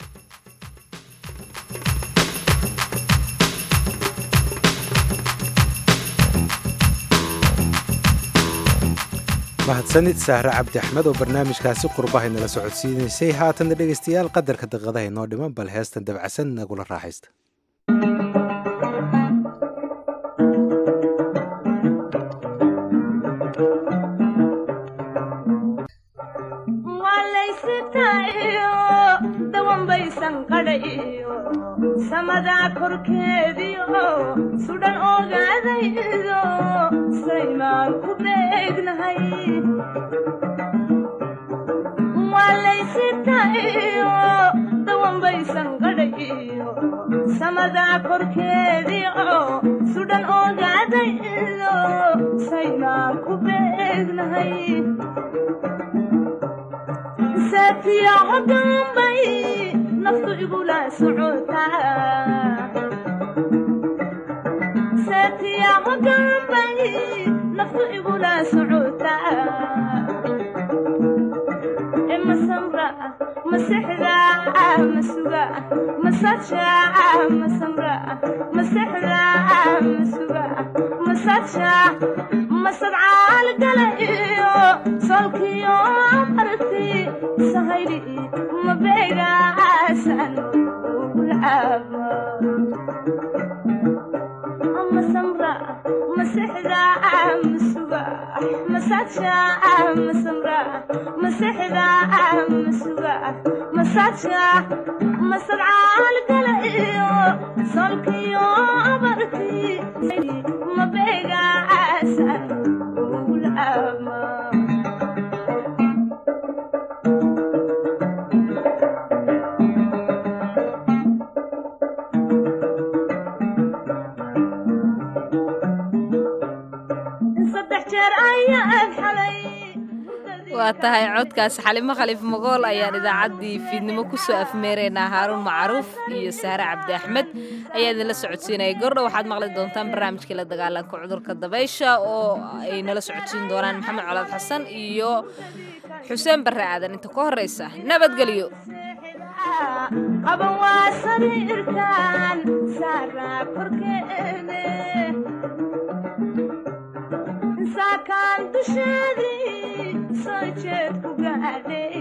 mahadsanid sahre cabdi axmed oo barnaamijkaasi qurbahay nala socodsiinaysay haatanna dhegaystayaal qadarka daqiiqadaha inoo dhiman bal heestan dabacsan nagula raaxaysta samadaa korkeediio sudhan ogaadaydo saymaan ku beegnahay walaysitayo dawanbaysan qadhayo samadaa korkeediio sudhan ogaadaydo saymaan ku beegnahay saatiyaco dambay naftu igula socotasaatiyaco dambay naftu igula socotaa masamra masexda masuga masaja masamra masexda masuga masaja masadcaal gala iyo solkiyo barti sahayli mabeegaasan ugulcaaba masamra masexda masuga masaja masamra masexda masuga masaja masadcaal gala iyo solkiyo barti mabeegaasan ugulcaaba saddex jeer ayaan xalay waa tahay codkaas xalimo khaliif magool ayaan idaacaddii fiidnimo kusoo afmeeraynaa haaruun macruuf iyo sahre cabdi axmed ayaa idinla socodsiinaya gordha waxaad maqli doontaan barnaamijkii la dagaalanka cudurka dabaysha oo ay nala socodsiin doonaan maxamed colaad xasan iyo xuseen barre aadan inta ka horraysa nabadgelyo qaban waa sariirtaan saaraa korkeede saakaan dusheedii soo jeed ku gaadhay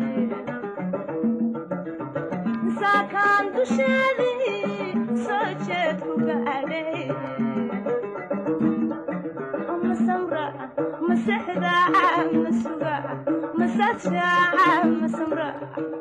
saakaan dusheedii soo jeed ku gaadhay ma samra ma sexda ma suga ma sadsha ma samra